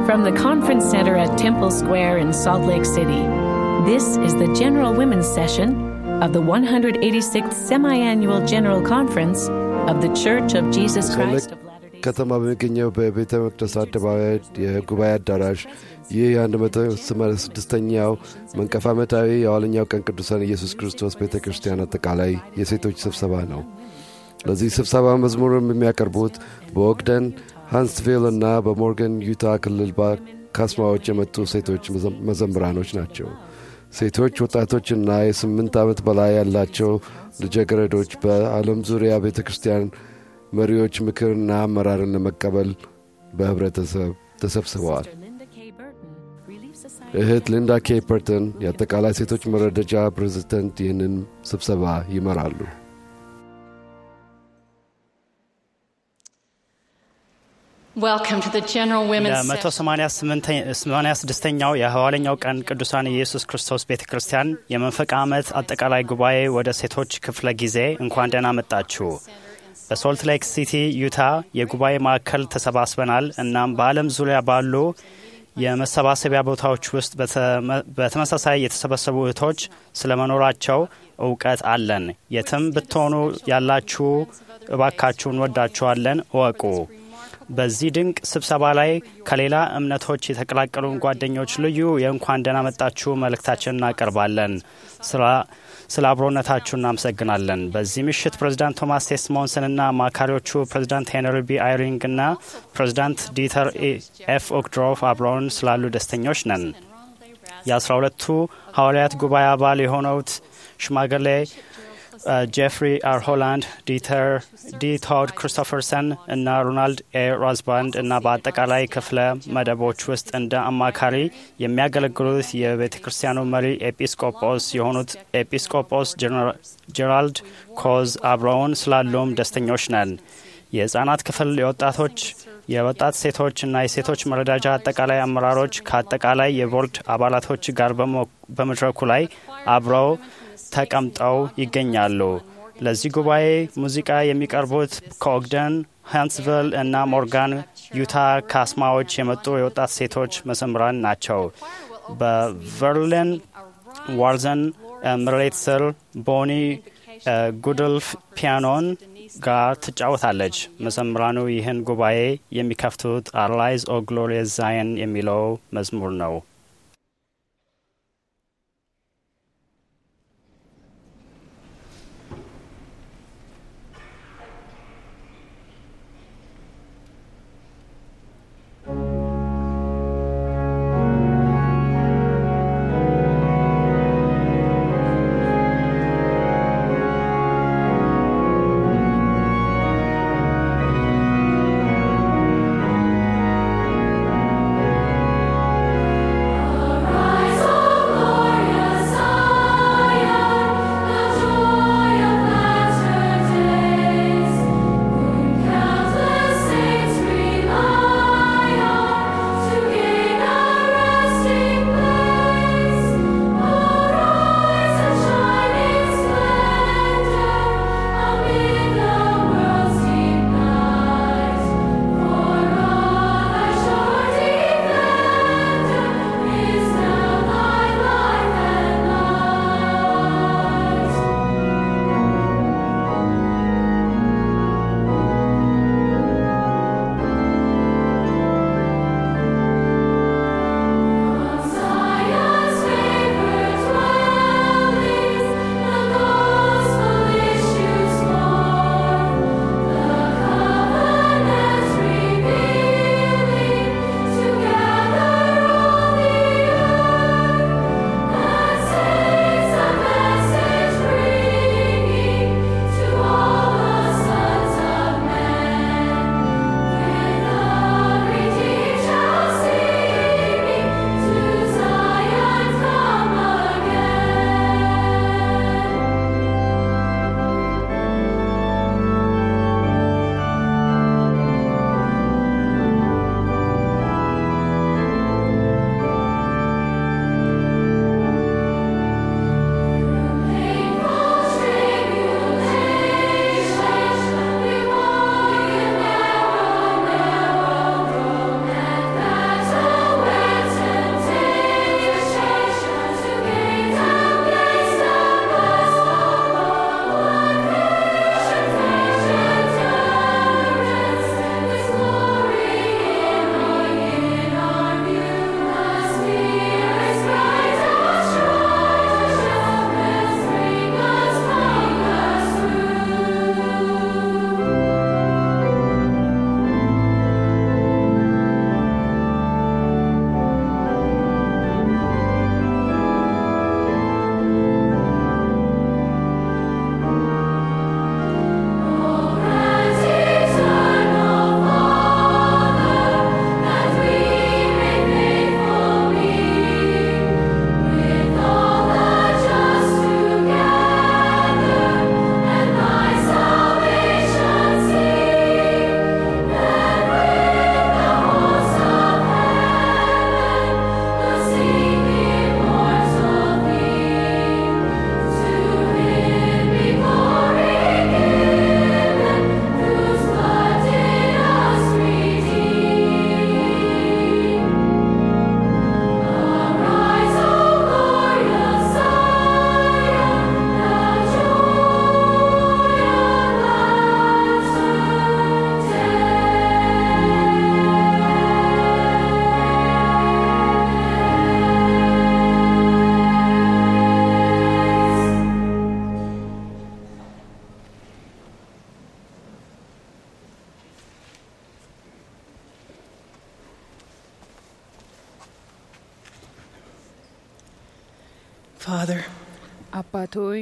From the Conference Center at Temple Square in Salt Lake City, this is the General Women's Session of the 186th Semi-Annual General Conference of the Church of Jesus Christ of Latter-day ከተማ በሚገኘው በቤተ መቅደስ አደባባይ የጉባኤ አዳራሽ ይህ የ186ኛው መንቀፍ ዓመታዊ የኋለኛው ቀን ቅዱሳን ኢየሱስ ክርስቶስ ቤተ ክርስቲያን አጠቃላይ የሴቶች ስብሰባ ነው። ለዚህ ስብሰባ መዝሙርም የሚያቀርቡት በኦግደን ሃንስቪል እና በሞርገን ዩታ ክልል ካስማዎች የመጡ ሴቶች መዘምራኖች ናቸው። ሴቶች ወጣቶችና የስምንት ዓመት በላይ ያላቸው ልጃገረዶች በዓለም ዙሪያ ቤተ ክርስቲያን መሪዎች ምክርና አመራርን ለመቀበል በህብረተሰብ ተሰብስበዋል። Linda K. Burton, Relief Society. እህት ሊንዳ ኬ ፐርተን የአጠቃላይ ሴቶች መረደጃ ፕሬዝደንት ይህንን ስብሰባ ይመራሉ። Welcome to the General Women's ለመቶ Session. ሰማንያ ስድስተኛው የሐዋለኛው ቀን ቅዱሳን ኢየሱስ ክርስቶስ ቤተ ክርስቲያን የመንፈቅ ዓመት አጠቃላይ ጉባኤ ወደ ሴቶች ክፍለ ጊዜ እንኳን ደህና መጣችሁ። በሶልት ሌክ ሲቲ ዩታ የጉባኤ ማዕከል ተሰባስበናል። እናም በዓለም ዙሪያ ባሉ የመሰባሰቢያ ቦታዎች ውስጥ በተመ- በተመሳሳይ የተሰበሰቡ እህቶች ስለመኖራቸው እውቀት አለን። የትም ብትሆኑ ያላችሁ እባካችሁ እንወዳችኋለን፣ እወቁ። በዚህ ድንቅ ስብሰባ ላይ ከሌላ እምነቶች የተቀላቀሉን ጓደኞች ልዩ የእንኳን ደህና መጣችሁ መልእክታችን እናቀርባለን። ስራ- ስለ አብሮነታችሁ እናመሰግናለን። በዚህ ምሽት ፕሬዚዳንት ቶማስ ቴስሞንስንና አማካሪዎቹ ፕሬዚዳንት ሄንሪ ቢ አይሪንግ እና ፕሬዚዳንት ዲተር ኤፍ ኦክድሮፍ አብረውን ስላሉ ደስተኞች ነን። የአስራ ሁለቱ ሐዋርያት ጉባኤ አባል የሆነውት ሽማግሌ አ፣ ጄፍሪ አር ሆላንድ፣ ዲተር ዲ ቶድ ክሪስቶፈርሰን እና ሮናልድ ኤ ራዝባንድ እና በአጠቃላይ ክፍለ መደቦች ውስጥ እንደ አማካሪ የሚያገለግሉት የቤተ ክርስቲያኑ መሪ ኤጲስቆጶስ የሆኑት ኤጲስቆጶስ ጀራልድ ኮዝ አብረውን ስላሉም ደስተኞች ነን። የህጻናት ክፍል የወጣቶች የወጣት ሴቶች እና የሴቶች መረዳጃ አጠቃላይ አመራሮች ከአጠቃላይ የቦርድ አባላቶች ጋር በሞ- በመድረኩ ላይ አብረው ተቀምጠው ይገኛሉ። ለዚህ ጉባኤ ሙዚቃ የሚቀርቡት ከኦግደን ሃንስቪል እና ሞርጋን ዩታ ካስማዎች የመጡ የወጣት ሴቶች መዘምራን ናቸው። በቨርሊን ዋርዘን ምሬት ስር ቦኒ ጉድልፍ ፒያኖን ጋር ትጫወታለች። መዘምራኑ ይህን ጉባኤ የሚከፍቱት አርላይዝ ኦ ግሎሪየስ ዛየን የሚለው መዝሙር ነው። Thank Father, አባት ሆይ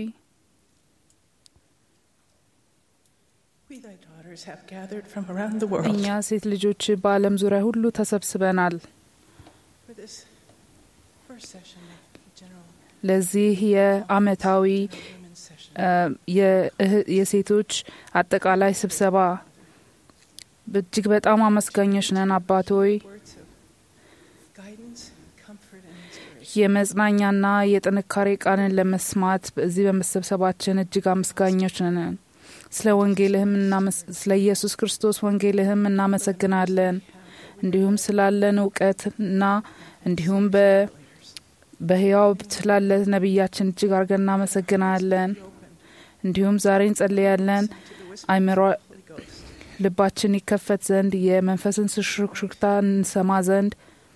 we thy daughters have gathered from around the world እኛ ሴት ልጆች በዓለም ዙሪያ ሁሉ ተሰብስበናል for this first session of the general ለዚህ የአመታዊ women's session. እ፣ የእህ- የሴቶች አጠቃላይ ስብሰባ እጅግ በጣም አመስጋኞች ነን አባት ሆይ Words of guidance, comfort, and inspiration. የመጽናኛና የጥንካሬ ቃልን ለመስማት በዚህ በመሰብሰባችን እጅግ አመስጋኞች ነን ስለ ወንጌልህም እናመስ- ስለ ኢየሱስ ክርስቶስ ወንጌልህም እናመሰግናለን እንዲሁም ስላለን እውቀትና እንዲሁም በ በህያው ስላለ ነቢያችን እጅግ አድርገን እናመሰግናለን እንዲሁም ዛሬ እንጸልያለን አይምሮ ልባችን ይከፈት ዘንድ የመንፈስን ሽክሽክታ እንሰማ ዘንድ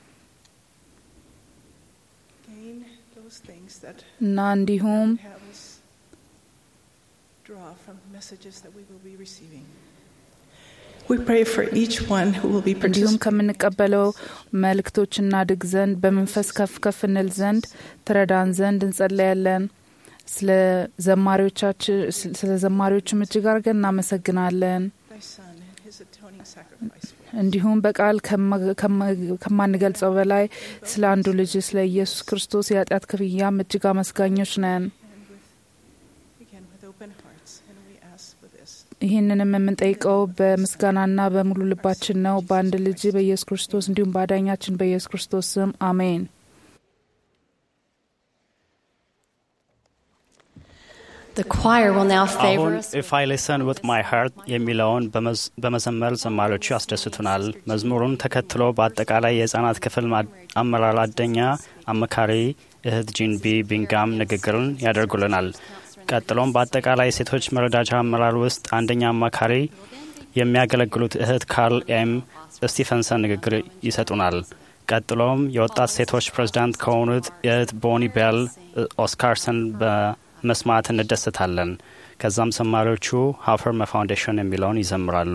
Gain those things that እና እንዲሁም have us draw from messages that we will be receiving. We pray for each one who will be እንዲሁም participating. ከምንቀበለው መልእክቶች እናድግ ዘንድ በመንፈስ ከፍ ከፍ እንል ዘንድ ትረዳን ዘንድ እንጸለያለን። ስለ ዘማሪዎቻችን ስለ ዘማሪዎችም እጅግ አድርገን እናመሰግናለን። Thy Son and his atoning sacrifice. for us. እንዲሁም በቃል ከማ- ከማ- ከማንገልጸው በላይ ስለ አንዱ ልጅ ስለ ኢየሱስ ክርስቶስ የኃጢአት ክፍያም እጅግ አመስጋኞች ነን። And with, again, with open hearts. And we ask for this. ይህንንም የምንጠይቀው በምስጋናና በሙሉ ልባችን ነው በአንድ ልጅ በኢየሱስ ክርስቶስ እንዲሁም በአዳኛችን በኢየሱስ ክርስቶስ ስም አሜን። The choir will now favor አሁን us. ኢፍ አይ ሊሰን ዊት ማይ ሃርት የሚለውን በመዝ- በመዘመር ዘማሪዎቹ ያስደስቱናል። መዝሙሩን ተከትሎ በአጠቃላይ የህጻናት ክፍል ማ- አመራር አደኛ አማካሪ እህት ጂን ቢ ቢንጋም ንግግርን ያደርጉልናል። ቀጥሎም በአጠቃላይ የሴቶች መረዳጃ አመራር ውስጥ አንደኛ አማካሪ የሚያገለግሉት እህት ካርል ኤም ስቲፈንሰን ንግግር ይሰጡናል። ቀጥሎም የወጣት ሴቶች ፕሬዝዳንት ከሆኑት የእህት ቦኒ ቤል ኦስካርሰን በመስማት እንደሰታለን። ከዛም ዘማሪዎቹ ሀፈርመ ፋውንዴሽን የሚለውን ይዘምራሉ።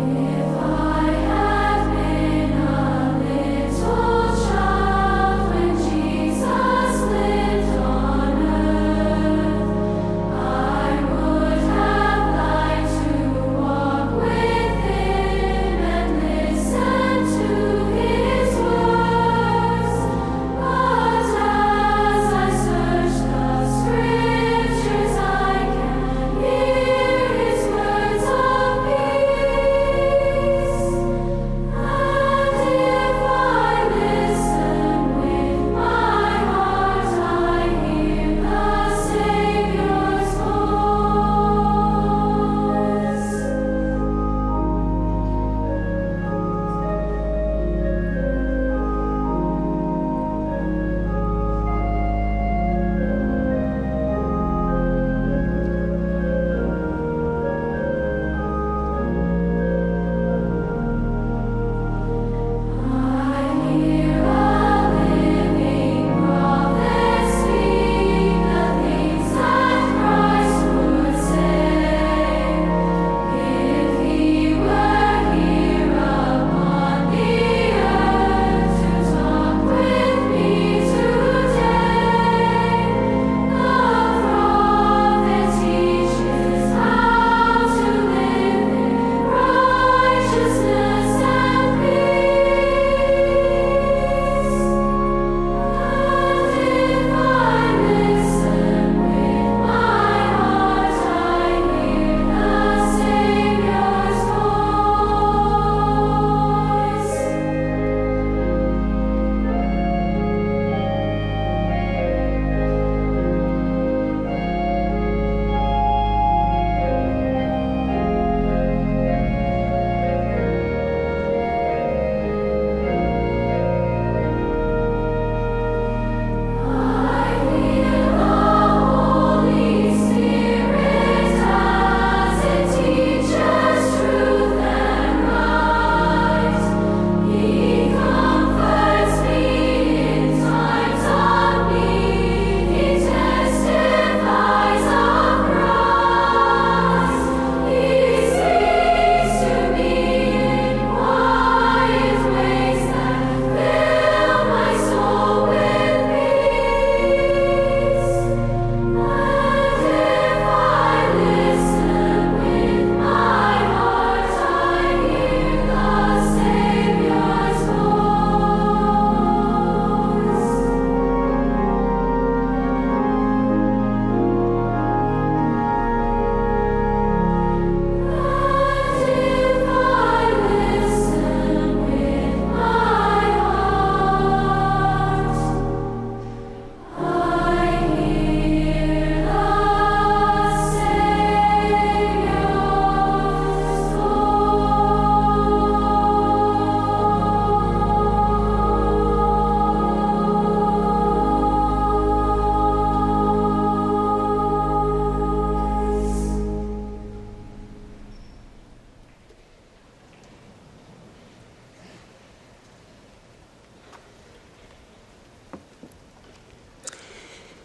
I have been a little child when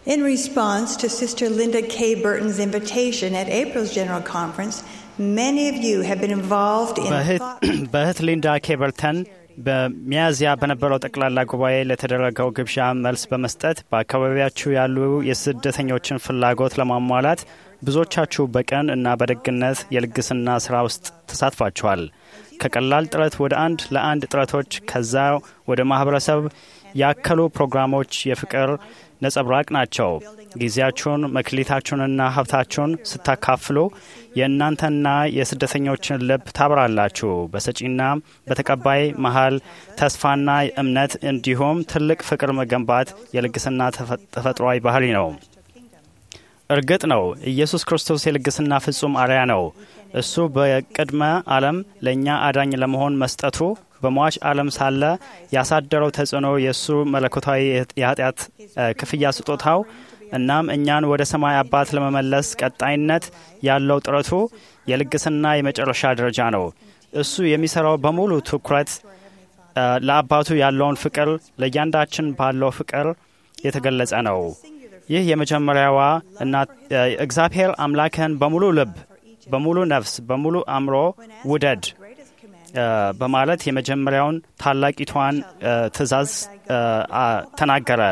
In response to Sister Linda K. Burton's invitation at April's General Conference, many of you have been involved in በእህት ሊንዳ ኬበርተን በሚያዝያ በነበረው ጠቅላላ ጉባኤ ለተደረገው ግብዣ መልስ በመስጠት በአካባቢያችሁ ያሉ የስደተኞችን ፍላጎት ለማሟላት ብዙዎቻችሁ በቀን እና በደግነት የልግስና ስራ ውስጥ ተሳትፋችኋል። ከቀላል ጥረት ወደ አንድ ለአንድ ጥረቶች ከዛ ወደ ማህበረሰብ ያከሉ ፕሮግራሞች የፍቅር ነጸብራቅ ናቸው። ጊዜያችሁን መክሊታችሁንና ሀብታችሁን ስታካፍሉ የእናንተና የስደተኞችን ልብ ታብራላችሁ። በሰጪና በተቀባይ መሀል ተስፋና እምነት እንዲሁም ትልቅ ፍቅር መገንባት የልግስና ተፈጥሯዊ ባህሪ ነው። እርግጥ ነው ኢየሱስ ክርስቶስ የልግስና ፍጹም አርያ ነው። እሱ በቅድመ ዓለም ለእኛ አዳኝ ለመሆን መስጠቱ በሟች ዓለም ሳለ ያሳደረው ተጽዕኖ የእሱ መለኮታዊ የኃጢአት ክፍያ ስጦታው እናም እኛን ወደ ሰማይ አባት ለመመለስ ቀጣይነት ያለው ጥረቱ የልግስና የመጨረሻ ደረጃ ነው። እሱ የሚሰራው በሙሉ ትኩረት ለአባቱ ያለውን ፍቅር ለእያንዳችን ባለው ፍቅር የተገለጸ ነው። ይህ የመጀመሪያዋ እና እግዚአብሔር አምላክህን በሙሉ ልብ፣ በሙሉ ነፍስ፣ በሙሉ አእምሮ ውደድ በማለት የመጀመሪያውን ታላቂቷን ትእዛዝ ተናገረ።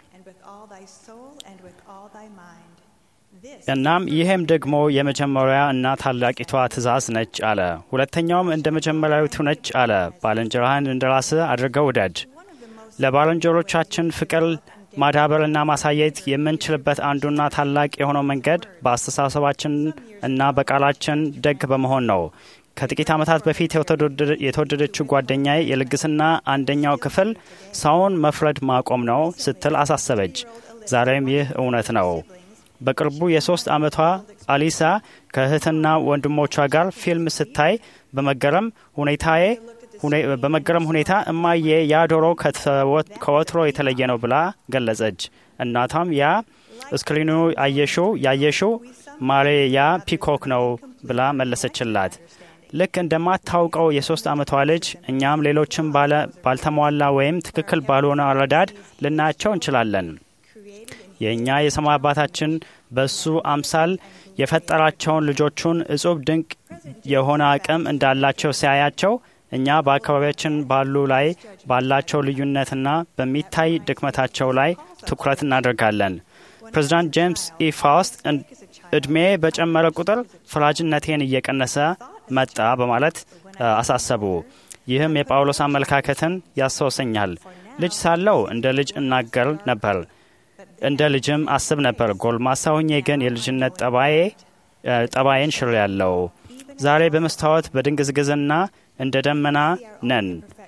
እናም ይህም ደግሞ የመጀመሪያ እና ታላቂቷ ትእዛዝ ነች አለ። ሁለተኛውም እንደ መጀመሪያዊቱ ነች አለ። ባልንጀራህን እንደ ራስህ አድርገህ ውደድ። ለባልንጀሮቻችን ፍቅር ማዳበርና ማሳየት የምንችልበት አንዱና ታላቅ የሆነው መንገድ በአስተሳሰባችን እና በቃላችን ደግ በመሆን ነው። ከጥቂት ዓመታት በፊት የተወደደችው ጓደኛዬ የልግስና አንደኛው ክፍል ሰውን መፍረድ ማቆም ነው ስትል አሳሰበች። ዛሬም ይህ እውነት ነው። በቅርቡ የሶስት ዓመቷ አሊሳ ከእህትና ወንድሞቿ ጋር ፊልም ስታይ በመገረም ሁኔታዬ በመገረም ሁኔታ እማዬ ያ ዶሮ ከወትሮ የተለየ ነው ብላ ገለጸች። እናቷም ያ እስክሪኑ አየሽው ያየሽው ማሬ ያ ፒኮክ ነው ብላ መለሰችላት። ልክ እንደማታውቀው የሶስት ዓመቷ ልጅ እኛም ሌሎችም ባልተሟላ ወይም ትክክል ባልሆነ አረዳድ ልናያቸው እንችላለን። የእኛ የሰማይ አባታችን በሱ አምሳል የፈጠራቸውን ልጆቹን እጹብ ድንቅ የሆነ አቅም እንዳላቸው ሲያያቸው እኛ በአካባቢያችን ባሉ ላይ ባላቸው ልዩነትና በሚታይ ድክመታቸው ላይ ትኩረት እናደርጋለን። ፕሬዚዳንት ጄምስ ኢ ፋውስት እድሜ በጨመረ ቁጥር ፈራጅነቴን እየቀነሰ መጣ በማለት አሳሰቡ። ይህም የጳውሎስ አመለካከትን ያስታውሰኛል። ልጅ ሳለው እንደ ልጅ እናገር ነበር፣ እንደ ልጅም አስብ ነበር። ጎልማሳ ሁኜ ግን የልጅነት ጠባዬ ጠባዬን ሽር ያለው ዛሬ በመስታወት በድንግዝግዝና እንደ ደመና ነን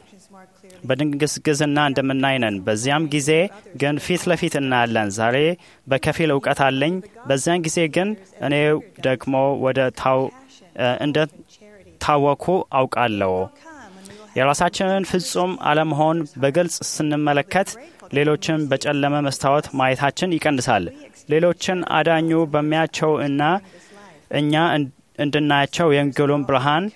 በድንግዝግዝና እንደምናይ ነን። በዚያም ጊዜ ግን ፊት ለፊት እናያለን። ዛሬ በከፊል እውቀት አለኝ፣ በዚያን ጊዜ ግን እኔ ደግሞ ወደ ታው እንደ ታወኩ አውቃለሁ። የራሳችንን ፍጹም አለመሆን በግልጽ ስንመለከት ሌሎችን በጨለመ መስታወት ማየታችን ይቀንሳል። ሌሎችን አዳኙ በሚያቸው እና እኛ እንድናያቸው የወንጌሉን ብርሃን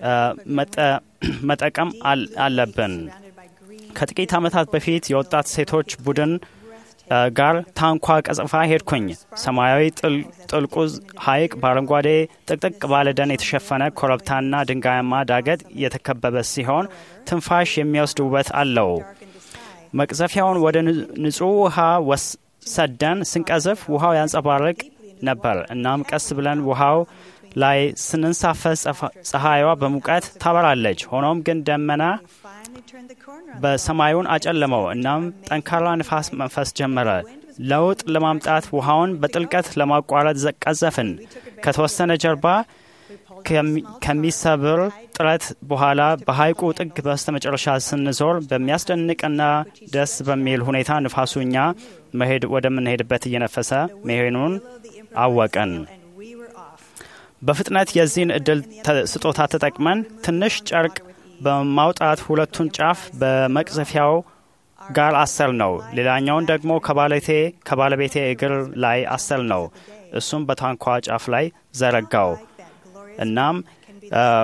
መጠቀም አለብን። ከጥቂት ዓመታት በፊት የወጣት ሴቶች ቡድን ጋር ታንኳ ቀጽፋ ሄድኩኝ። ሰማያዊ ጥልቁ ሐይቅ በአረንጓዴ ጥቅጥቅ ባለ ደን የተሸፈነ ኮረብታና ድንጋያማ ዳገት የተከበበ ሲሆን ትንፋሽ የሚወስድ ውበት አለው። መቅዘፊያውን ወደ ንጹሕ ውሃ ሰደን ስንቀዝፍ ውሃው ያንጸባርቅ ነበር። እናም ቀስ ብለን ውሃው ላይ ስንንሳፈስ ፀሐይዋ በሙቀት ታበራለች። ሆኖም ግን ደመና በሰማዩን አጨለመው። እናም ጠንካራ ንፋስ መንፈስ ጀመረ። ለውጥ ለማምጣት ውሃውን በጥልቀት ለማቋረጥ ቀዘፍን። ከተወሰነ ጀርባ ከሚሰብር ጥረት በኋላ በሐይቁ ጥግ በስተ መጨረሻ ስንዞር በሚያስደንቅና ደስ በሚል ሁኔታ ንፋሱ እኛ መሄድ ወደምንሄድበት እየነፈሰ መሄኑን አወቅን። በፍጥነት የዚህን እድል ስጦታ ተጠቅመን ትንሽ ጨርቅ በማውጣት ሁለቱን ጫፍ በመቅዘፊያው ጋር አሰር ነው። ሌላኛውን ደግሞ ከባለቴ ከባለቤቴ እግር ላይ አሰር ነው። እሱም በታንኳ ጫፍ ላይ ዘረጋው። እናም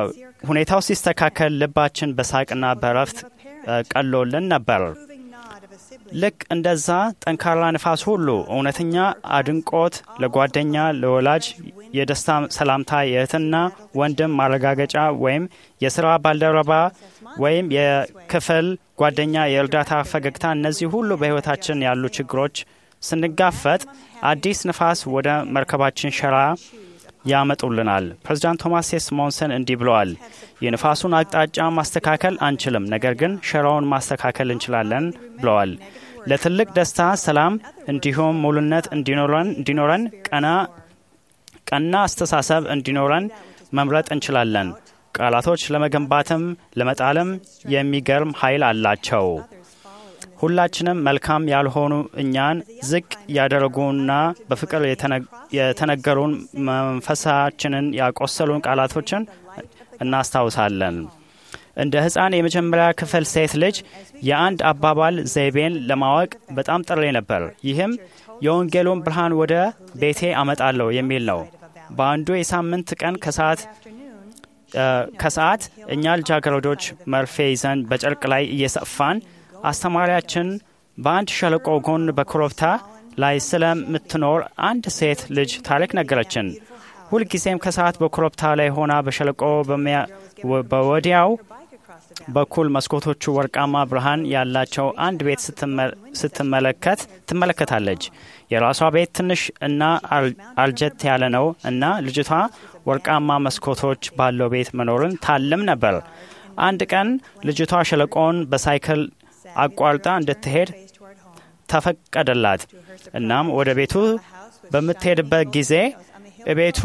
ሁኔታው ሲስተካከል ልባችን በሳቅና በረፍት ቀሎልን ነበር። ልክ እንደዛ ጠንካራ ንፋስ ሁሉ እውነተኛ አድንቆት ለጓደኛ፣ ለወላጅ የደስታ ሰላምታ፣ የእህትና ወንድም ማረጋገጫ ወይም የስራ ባልደረባ ወይም የክፍል ጓደኛ የእርዳታ ፈገግታ፣ እነዚህ ሁሉ በሕይወታችን ያሉ ችግሮች ስንጋፈጥ አዲስ ንፋስ ወደ መርከባችን ሸራ ያመጡልናል። ፕሬዚዳንት ቶማስ ሴ ስሞንሰን እንዲህ ብለዋል። የንፋሱን አቅጣጫ ማስተካከል አንችልም፣ ነገር ግን ሸራውን ማስተካከል እንችላለን ብለዋል። ለትልቅ ደስታ፣ ሰላም እንዲሁም ሙሉነት እንዲኖረን ቀና ቀና አስተሳሰብ እንዲኖረን መምረጥ እንችላለን። ቃላቶች ለመገንባትም ለመጣልም የሚገርም ኃይል አላቸው። ሁላችንም መልካም ያልሆኑ እኛን ዝቅ ያደረጉና በፍቅር የተነገሩን መንፈሳችንን ያቆሰሉን ቃላቶችን እናስታውሳለን። እንደ ሕፃን የመጀመሪያ ክፍል ሴት ልጅ የአንድ አባባል ዘይቤን ለማወቅ በጣም ጥሬ ነበር። ይህም የወንጌሉን ብርሃን ወደ ቤቴ አመጣለሁ የሚል ነው። በአንዱ የሳምንት ቀን ከሰዓት ከሰዓት እኛ ልጃገረዶች መርፌ ይዘን በጨርቅ ላይ እየሰፋን አስተማሪያችን በአንድ ሸለቆ ጎን በኮረብታ ላይ ስለምትኖር አንድ ሴት ልጅ ታሪክ ነገረችን። ሁልጊዜም ከሰዓት በኮረብታ ላይ ሆና በሸለቆ በወዲያው በኩል መስኮቶቹ ወርቃማ ብርሃን ያላቸው አንድ ቤት ስትመለከት ትመለከታለች። የራሷ ቤት ትንሽ እና አልጀት ያለ ነው እና ልጅቷ ወርቃማ መስኮቶች ባለው ቤት መኖርን ታልም ነበር። አንድ ቀን ልጅቷ ሸለቆውን በሳይክል አቋርጣ እንድትሄድ ተፈቀደላት። እናም ወደ ቤቱ በምትሄድበት ጊዜ ቤቱ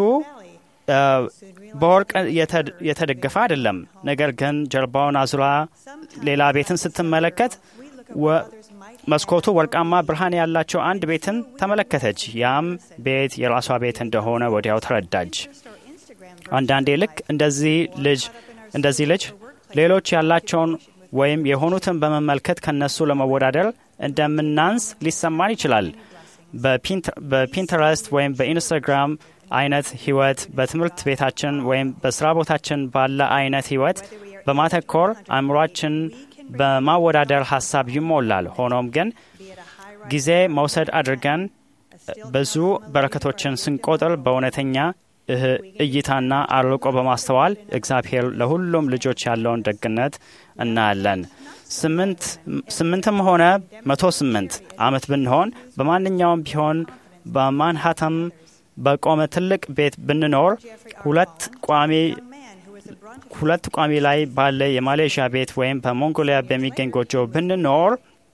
በወርቅ የተደገፈ አይደለም። ነገር ግን ጀርባውን አዙራ ሌላ ቤትን ስትመለከት መስኮቱ ወርቃማ ብርሃን ያላቸው አንድ ቤትን ተመለከተች። ያም ቤት የራሷ ቤት እንደሆነ ወዲያው ተረዳች። አንዳንዴ ልክ እንደዚህ ልጅ እንደዚህ ልጅ ሌሎች ያላቸውን ወይም የሆኑትን በመመልከት ከነሱ ለመወዳደር እንደምናንስ ሊሰማን ይችላል። በፒንተረስት ወይም በኢንስታግራም አይነት ህይወት በትምህርት ቤታችን ወይም በስራ ቦታችን ባለ አይነት ህይወት በማተኮር አእምሯችን በማወዳደር ሀሳብ ይሞላል። ሆኖም ግን ጊዜ መውሰድ አድርገን ብዙ በረከቶችን ስንቆጥር በእውነተኛ እይታና አርቆ በማስተዋል እግዚአብሔር ለሁሉም ልጆች ያለውን ደግነት እናያለን። ስምንትም ሆነ መቶ ስምንት ዓመት ብንሆን በማንኛውም ቢሆን በማንሃተም በቆመ ትልቅ ቤት ብንኖር ሁለት ቋሚ ሁለት ቋሚ ላይ ባለ የማሌዥያ ቤት ወይም በሞንጎሊያ በሚገኝ ጎጆ ብንኖር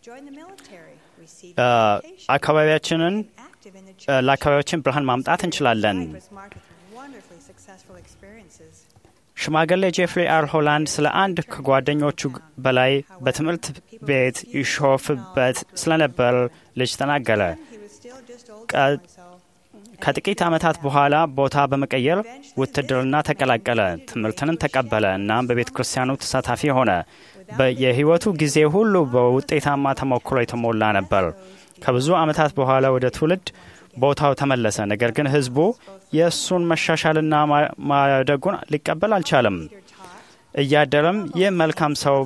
አካባቢያችንን ለአካባቢያችን ብርሃን ማምጣት እንችላለን። ሽማግሌ ጄፍሪ አር ሆላንድ ስለ አንድ ከጓደኞቹ በላይ በትምህርት ቤት ይሾፍበት ስለነበር ልጅ ተናገረ። ከጥቂት ዓመታት በኋላ ቦታ በመቀየር ውትድርና ተቀላቀለ። ትምህርትንን ተቀበለ። እናም በቤተ ክርስቲያኑ ተሳታፊ ሆነ። የሕይወቱ ጊዜ ሁሉ በውጤታማ ተሞክሮ የተሞላ ነበር። ከብዙ ዓመታት በኋላ ወደ ትውልድ ቦታው ተመለሰ። ነገር ግን ሕዝቡ የእሱን መሻሻልና ማደጉን ሊቀበል አልቻለም። እያደረም ይህ መልካም ሰው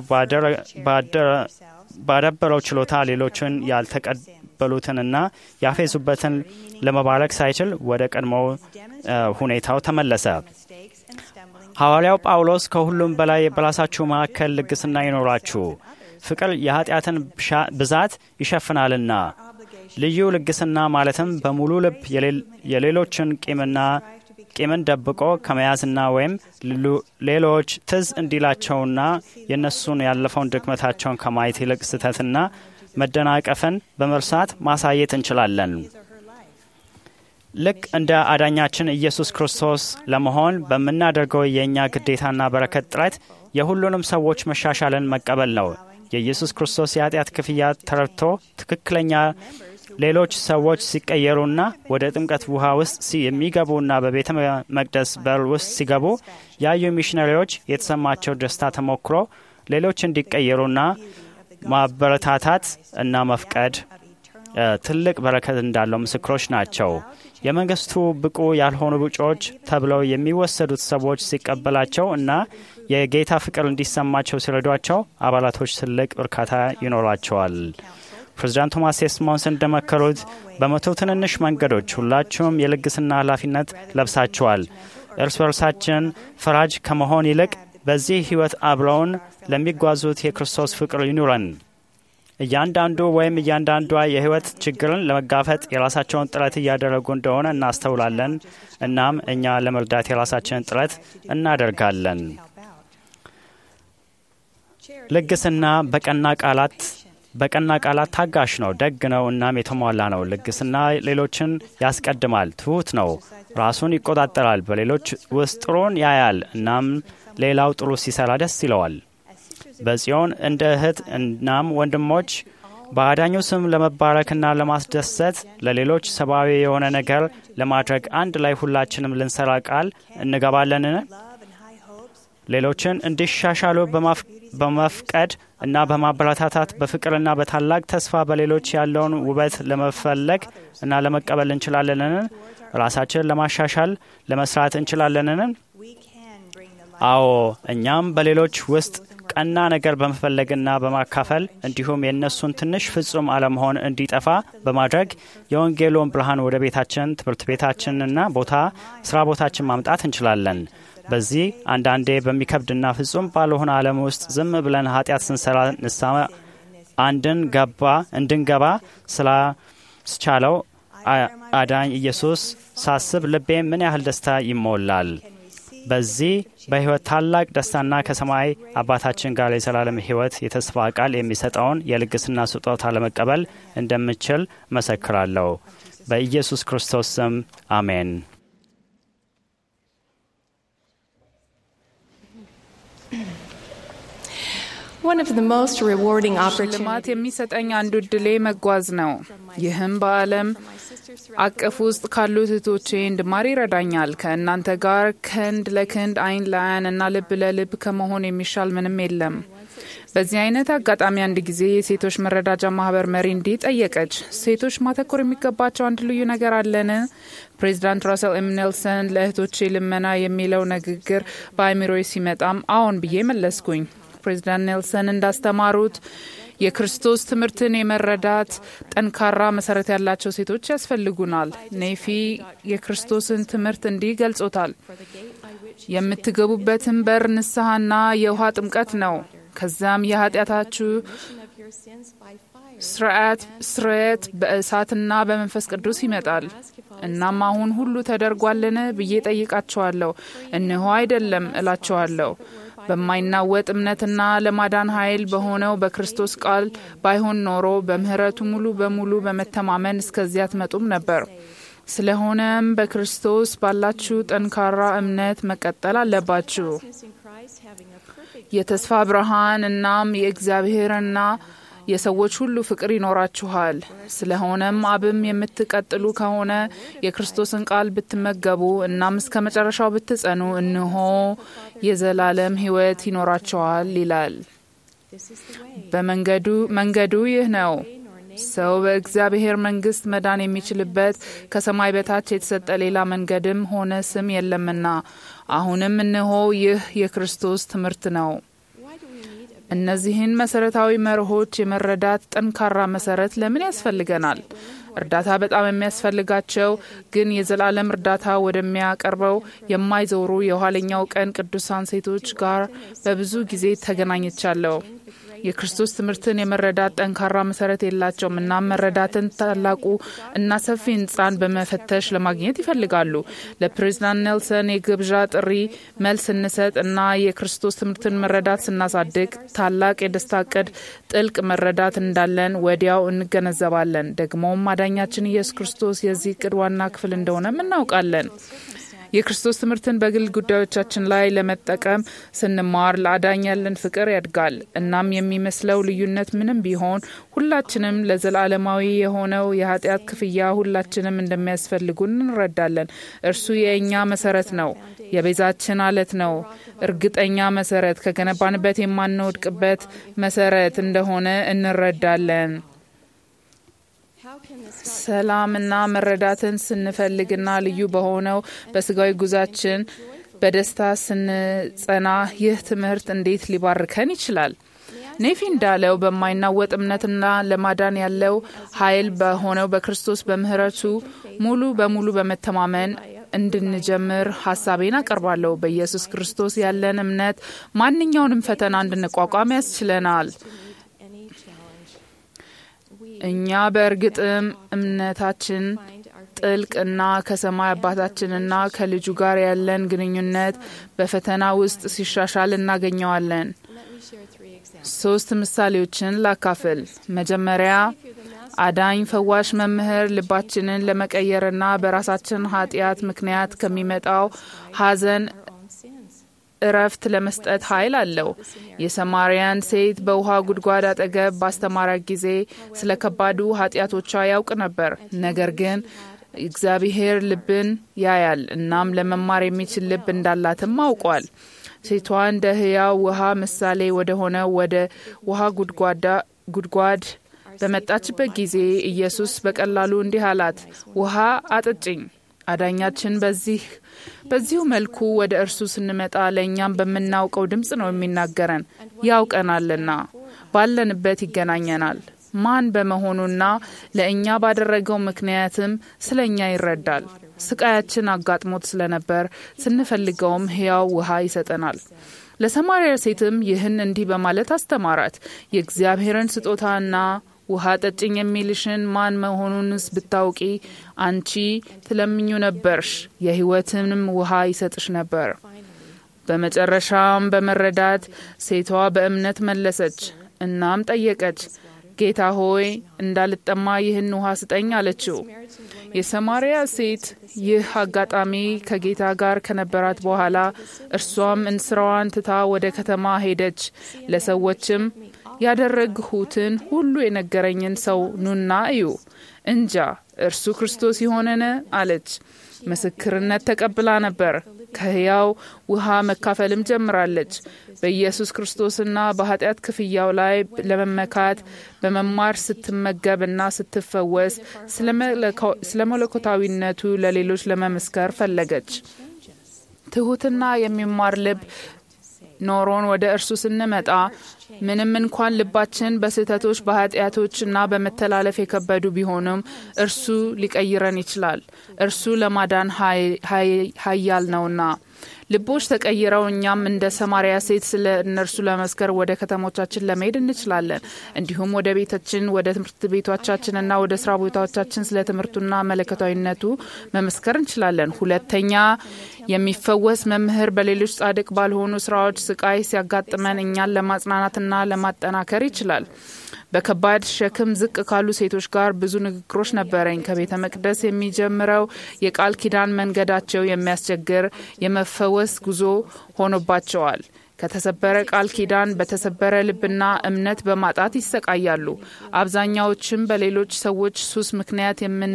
ባዳበረው ችሎታ ሌሎችን ያልተቀበሉትንና ያፌዙበትን ለመባረክ ሳይችል ወደ ቀድሞው ሁኔታው ተመለሰ። ሐዋርያው ጳውሎስ ከሁሉም በላይ በራሳችሁ መካከል ልግስና ይኖራችሁ፣ ፍቅር የኃጢአትን ብዛት ይሸፍናልና። ልዩ ልግስና ማለትም በሙሉ ልብ የሌሎችን ቂምና ቂምን ደብቆ ከመያዝና ወይም ሌሎች ትዝ እንዲላቸውና የእነሱን ያለፈውን ድክመታቸውን ከማየት ይልቅ ስህተትና መደናቀፍን በመርሳት ማሳየት እንችላለን። ልክ እንደ አዳኛችን ኢየሱስ ክርስቶስ ለመሆን በምናደርገው የእኛ ግዴታና በረከት ጥረት የሁሉንም ሰዎች መሻሻልን መቀበል ነው። የኢየሱስ ክርስቶስ የኃጢአት ክፍያ ተረድቶ ትክክለኛ ሌሎች ሰዎች ሲቀየሩና ወደ ጥምቀት ውሃ ውስጥ የሚገቡና በቤተ መቅደስ በር ውስጥ ሲገቡ ያዩ ሚሽነሪዎች የተሰማቸው ደስታ ተሞክሮ ሌሎች እንዲቀየሩና ማበረታታት እና መፍቀድ ትልቅ በረከት እንዳለው ምስክሮች ናቸው። የመንግስቱ ብቁ ያልሆኑ ብጮች ተብለው የሚወሰዱት ሰዎች ሲቀበላቸው እና የጌታ ፍቅር እንዲሰማቸው ሲረዷቸው አባላቶች ትልቅ እርካታ ይኖራቸዋል። ፕሬዚዳንት ቶማስ ኤስሞንስ እንደመከሩት በመቶ ትንንሽ መንገዶች ሁላችሁም የልግስና ኃላፊነት ለብሳችኋል። እርስ በርሳችን ፈራጅ ከመሆን ይልቅ በዚህ ሕይወት አብረውን ለሚጓዙት የክርስቶስ ፍቅር ይኑረን። እያንዳንዱ ወይም እያንዳንዷ የሕይወት ችግርን ለመጋፈጥ የራሳቸውን ጥረት እያደረጉ እንደሆነ እናስተውላለን። እናም እኛ ለመርዳት የራሳችንን ጥረት እናደርጋለን። ልግስና በቀና ቃላት በቀና ቃላት ታጋሽ ነው፣ ደግ ነው፣ እናም የተሟላ ነው። ልግስና ሌሎችን ያስቀድማል፣ ትሑት ነው፣ ራሱን ይቆጣጠራል፣ በሌሎች ውስጥ ጥሩን ያያል፣ እናም ሌላው ጥሩ ሲሰራ ደስ ይለዋል። በጽዮን እንደ እህት እናም ወንድሞች በአዳኙ ስም ለመባረክና ለማስደሰት ለሌሎች ሰብአዊ የሆነ ነገር ለማድረግ አንድ ላይ ሁላችንም ልንሰራ ቃል እንገባለንን? ሌሎችን እንዲሻሻሉ በመፍቀድ እና በማበረታታት በፍቅርና በታላቅ ተስፋ በሌሎች ያለውን ውበት ለመፈለግ እና ለመቀበል እንችላለንን? ራሳችንን ለማሻሻል ለመስራት እንችላለንን? አዎ፣ እኛም በሌሎች ውስጥ ቀና ነገር በመፈለግና በማካፈል እንዲሁም የእነሱን ትንሽ ፍጹም አለመሆን እንዲጠፋ በማድረግ የወንጌሉን ብርሃን ወደ ቤታችን፣ ትምህርት ቤታችንና ቦታ ስራ ቦታችን ማምጣት እንችላለን። በዚህ አንዳንዴ በሚከብድና ፍጹም ባልሆነ ዓለም ውስጥ ዝም ብለን ኃጢአት ስንሰራ ንስሐ አንድን ገባ እንድንገባ ስላስቻለው አዳኝ ኢየሱስ ሳስብ ልቤ ምን ያህል ደስታ ይሞላል። በዚህ በሕይወት ታላቅ ደስታና ከሰማይ አባታችን ጋር የዘላለም ሕይወት የተስፋ ቃል የሚሰጠውን የልግስና ስጦታ ለመቀበል እንደምችል መሰክራለሁ። በኢየሱስ ክርስቶስ ስም አሜን። One of the most rewarding ሽልማት opportunities የሚሰጠኝ አንዱ እድሌ መጓዝ ነው። ይህም በዓለም አቀፍ ውስጥ ካሉት እህቶቼ እንድማር ይረዳኛል። ከእናንተ ጋር ክንድ ለክንድ አይን ለአይን እና ልብ ለልብ ከመሆን የሚሻል ምንም የለም። በዚህ አይነት አጋጣሚ አንድ ጊዜ የሴቶች መረዳጃ ማህበር መሪ እንዲህ ጠየቀች፣ ሴቶች ማተኮር የሚገባቸው አንድ ልዩ ነገር አለን? ፕሬዚዳንት ራሰል ኤም ኔልሰን ለእህቶቼ ልመና የሚለው ንግግር በአእምሮዬ ሲመጣም አዎን ብዬ መለስኩኝ። ፕሬዚዳንት ኔልሰን እንዳስተማሩት የክርስቶስ ትምህርትን የመረዳት ጠንካራ መሰረት ያላቸው ሴቶች ያስፈልጉናል። ኔፊ የክርስቶስን ትምህርት እንዲህ ገልጾታል። የምትገቡበትን በር ንስሐና የውሃ ጥምቀት ነው። ከዚያም የኃጢአታችሁ ስርዓት ስርየት በእሳትና በመንፈስ ቅዱስ ይመጣል። እናም አሁን ሁሉ ተደርጓልን ብዬ ጠይቃቸዋለሁ። እንሆ አይደለም እላቸዋለሁ። በማይናወጥ እምነትና ለማዳን ኃይል በሆነው በክርስቶስ ቃል ባይሆን ኖሮ በምህረቱ ሙሉ በሙሉ በመተማመን እስከዚያ አትመጡም ነበር። ስለሆነም በክርስቶስ ባላችሁ ጠንካራ እምነት መቀጠል አለባችሁ። የተስፋ ብርሃን እናም የእግዚአብሔርና የሰዎች ሁሉ ፍቅር ይኖራችኋል። ስለሆነም አብም የምትቀጥሉ ከሆነ የክርስቶስን ቃል ብትመገቡ እናም እስከ መጨረሻው ብትጸኑ እንሆ የዘላለም ሕይወት ይኖራችኋል ይላል። በመንገዱ መንገዱ ይህ ነው። ሰው በእግዚአብሔር መንግስት መዳን የሚችልበት ከሰማይ በታች የተሰጠ ሌላ መንገድም ሆነ ስም የለምና፣ አሁንም እንሆ ይህ የክርስቶስ ትምህርት ነው። እነዚህን መሰረታዊ መርሆች የመረዳት ጠንካራ መሰረት ለምን ያስፈልገናል? እርዳታ በጣም የሚያስፈልጋቸው ግን የዘላለም እርዳታ ወደሚያቀርበው የማይዞሩ የኋለኛው ቀን ቅዱሳን ሴቶች ጋር በብዙ ጊዜ ተገናኝቻለሁ። የክርስቶስ ትምህርትን የመረዳት ጠንካራ መሰረት የላቸውም እና መረዳትን ታላቁ እና ሰፊ ህንፃን በመፈተሽ ለማግኘት ይፈልጋሉ። ለፕሬዚዳንት ኔልሰን የግብዣ ጥሪ መልስ ስንሰጥ እና የክርስቶስ ትምህርትን መረዳት ስናሳድግ ታላቅ የደስታ እቅድ ጥልቅ መረዳት እንዳለን ወዲያው እንገነዘባለን። ደግሞም አዳኛችን ኢየሱስ ክርስቶስ የዚህ እቅድ ዋና ክፍል እንደሆነም እናውቃለን። የክርስቶስ ትምህርትን በግል ጉዳዮቻችን ላይ ለመጠቀም ስንማር ለአዳኝ ያለን ፍቅር ያድጋል። እናም የሚመስለው ልዩነት ምንም ቢሆን ሁላችንም ለዘላለማዊ የሆነው የኃጢአት ክፍያ ሁላችንም እንደሚያስፈልጉን እንረዳለን። እርሱ የእኛ መሰረት ነው፣ የቤዛችን አለት ነው። እርግጠኛ መሰረት ከገነባንበት የማንወድቅበት መሰረት እንደሆነ እንረዳለን። ሰላምና መረዳትን ስንፈልግና ልዩ በሆነው በስጋዊ ጉዛችን በደስታ ስንጸና ይህ ትምህርት እንዴት ሊባርከን ይችላል? ኔፊ እንዳለው በማይናወጥ እምነትና ለማዳን ያለው ኃይል በሆነው በክርስቶስ በምህረቱ ሙሉ በሙሉ በመተማመን እንድንጀምር ሀሳቤን አቀርባለሁ። በኢየሱስ ክርስቶስ ያለን እምነት ማንኛውንም ፈተና እንድንቋቋም ያስችለናል። እኛ በእርግጥም እምነታችን ጥልቅና ከሰማይ አባታችንና ከልጁ ጋር ያለን ግንኙነት በፈተና ውስጥ ሲሻሻል እናገኘዋለን። ሶስት ምሳሌዎችን ላካፍል። መጀመሪያ አዳኝ ፈዋሽ መምህር ልባችንን ለመቀየርና በራሳችን ኃጢአት ምክንያት ከሚመጣው ሐዘን እረፍት ለመስጠት ኃይል አለው። የሰማርያን ሴት በውሃ ጉድጓድ አጠገብ ባስተማራት ጊዜ ስለ ከባዱ ኃጢአቶቿ ያውቅ ነበር። ነገር ግን እግዚአብሔር ልብን ያያል፣ እናም ለመማር የሚችል ልብ እንዳላትም አውቋል። ሴቷ እንደ ሕያው ውሃ ምሳሌ ወደ ሆነ ወደ ውሃ ጉድጓድ በመጣችበት ጊዜ ኢየሱስ በቀላሉ እንዲህ አላት፣ ውሃ አጠጭኝ። አዳኛችን በዚህ በዚሁ መልኩ ወደ እርሱ ስንመጣ ለእኛም በምናውቀው ድምፅ ነው የሚናገረን። ያውቀናልና ባለንበት ይገናኘናል። ማን በመሆኑና ለእኛ ባደረገው ምክንያትም ስለ እኛ ይረዳል። ስቃያችን አጋጥሞት ስለነበር ስንፈልገውም ሕያው ውሃ ይሰጠናል። ለሰማርያ ሴትም ይህን እንዲህ በማለት አስተማራት። የእግዚአብሔርን ስጦታና ውሃ ጠጭኝ የሚልሽን ማን መሆኑንስ ብታውቂ አንቺ ትለምኙ ነበርሽ፣ የሕይወትንም ውሃ ይሰጥሽ ነበር። በመጨረሻም በመረዳት ሴቷ በእምነት መለሰች። እናም ጠየቀች፣ ጌታ ሆይ እንዳልጠማ ይህን ውሃ ስጠኝ አለችው። የሰማርያ ሴት ይህ አጋጣሚ ከጌታ ጋር ከነበራት በኋላ እርሷም እንስራዋን ትታ ወደ ከተማ ሄደች። ለሰዎችም ያደረግሁትን ሁሉ የነገረኝን ሰው ኑና እዩ፣ እንጃ እርሱ ክርስቶስ ይሆንን አለች። ምስክርነት ተቀብላ ነበር። ከሕያው ውሃ መካፈልም ጀምራለች። በኢየሱስ ክርስቶስና በኃጢአት ክፍያው ላይ ለመመካት በመማር ስትመገብና ስትፈወስ ስለ መለኮታዊነቱ ለሌሎች ለመመስከር ፈለገች። ትሑትና የሚማር ልብ ኖሮን ወደ እርሱ ስንመጣ ምንም እንኳን ልባችን በስህተቶች በኃጢአቶች እና በመተላለፍ የከበዱ ቢሆንም እርሱ ሊቀይረን ይችላል። እርሱ ለማዳን ኃያል ነውና። ልቦች ተቀይረው እኛም እንደ ሰማርያ ሴት ስለ እነርሱ ለመስከር ወደ ከተሞቻችን ለመሄድ እንችላለን። እንዲሁም ወደ ቤታችን፣ ወደ ትምህርት ቤቶቻችንና ወደ ስራ ቦታዎቻችን ስለ ትምህርቱና መለከታዊነቱ መመስከር እንችላለን። ሁለተኛ የሚፈወስ መምህር በሌሎች ጻድቅ ባልሆኑ ስራዎች ስቃይ ሲያጋጥመን እኛን ለማጽናናትና ለማጠናከር ይችላል። በከባድ ሸክም ዝቅ ካሉ ሴቶች ጋር ብዙ ንግግሮች ነበረኝ። ከቤተ መቅደስ የሚጀምረው የቃል ኪዳን መንገዳቸው የሚያስቸግር የመፈወስ ጉዞ ሆኖባቸዋል። ከተሰበረ ቃል ኪዳን በተሰበረ ልብና እምነት በማጣት ይሰቃያሉ። አብዛኛዎችም በሌሎች ሰዎች ሱስ ምክንያት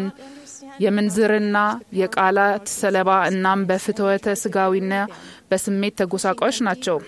የምንዝርና የቃላት ሰለባ እናም በፍትወተ ስጋዊና በስሜት ተጎሳቃዮች ናቸው።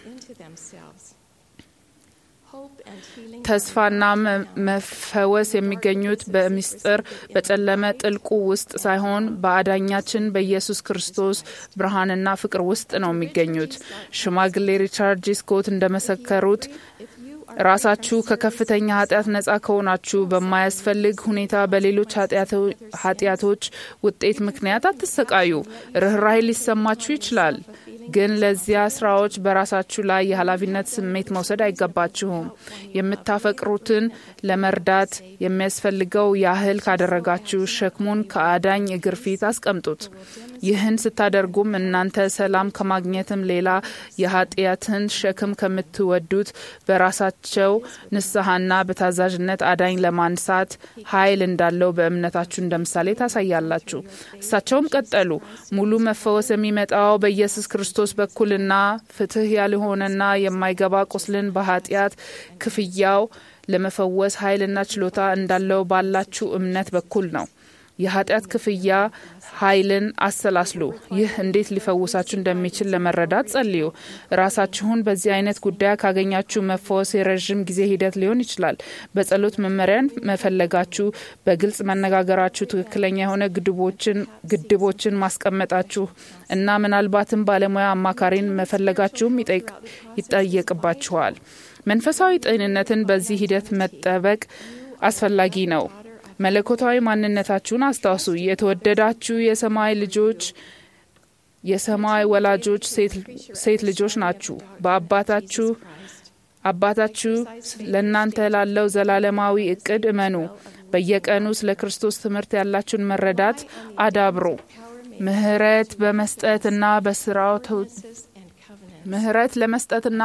ተስፋና መፈወስ የሚገኙት በምስጢር በጨለመ ጥልቁ ውስጥ ሳይሆን በአዳኛችን በኢየሱስ ክርስቶስ ብርሃንና ፍቅር ውስጥ ነው የሚገኙት። ሽማግሌ ሪቻርድ ጂ ስኮት እንደመሰከሩት ራሳችሁ ከከፍተኛ ኃጢአት ነጻ ከሆናችሁ በማያስፈልግ ሁኔታ በሌሎች ኃጢአቶች ውጤት ምክንያት አትሰቃዩ። ርኅራኄ ሊሰማችሁ ይችላል፣ ግን ለዚያ ስራዎች በራሳችሁ ላይ የኃላፊነት ስሜት መውሰድ አይገባችሁም። የምታፈቅሩትን ለመርዳት የሚያስፈልገው ያህል ካደረጋችሁ ሸክሙን ከአዳኝ እግር ፊት አስቀምጡት። ይህን ስታደርጉም እናንተ ሰላም ከማግኘትም ሌላ የኃጢአትን ሸክም ከምትወዱት በራሳቸው ንስሐና በታዛዥነት አዳኝ ለማንሳት ኃይል እንዳለው በእምነታችሁ እንደ ምሳሌ ታሳያላችሁ። እሳቸውም ቀጠሉ። ሙሉ መፈወስ የሚመጣው በኢየሱስ ክርስቶስ በኩልና ፍትህ ያልሆነና የማይገባ ቁስልን በኃጢአት ክፍያው ለመፈወስ ኃይልና ችሎታ እንዳለው ባላችሁ እምነት በኩል ነው። የኃጢአት ክፍያ ኃይልን አሰላስሉ። ይህ እንዴት ሊፈውሳችሁ እንደሚችል ለመረዳት ጸልዩ። ራሳችሁን በዚህ አይነት ጉዳይ ካገኛችሁ መፈወስ የረዥም ጊዜ ሂደት ሊሆን ይችላል። በጸሎት መመሪያን መፈለጋችሁ፣ በግልጽ መነጋገራችሁ፣ ትክክለኛ የሆነ ግድቦችን ማስቀመጣችሁ እና ምናልባትም ባለሙያ አማካሪን መፈለጋችሁም ይጠየቅባችኋል። መንፈሳዊ ጤንነትን በዚህ ሂደት መጠበቅ አስፈላጊ ነው። መለኮታዊ ማንነታችሁን አስታውሱ። የተወደዳችሁ የሰማይ ልጆች የሰማይ ወላጆች ሴት ልጆች ናችሁ። በአባታችሁ አባታችሁ ለእናንተ ላለው ዘላለማዊ እቅድ እመኑ። በየቀኑ ስለ ክርስቶስ ትምህርት ያላችሁን መረዳት አዳብሮ ምህረት በመስጠትና በስርዓቶች ምህረት ለመስጠትና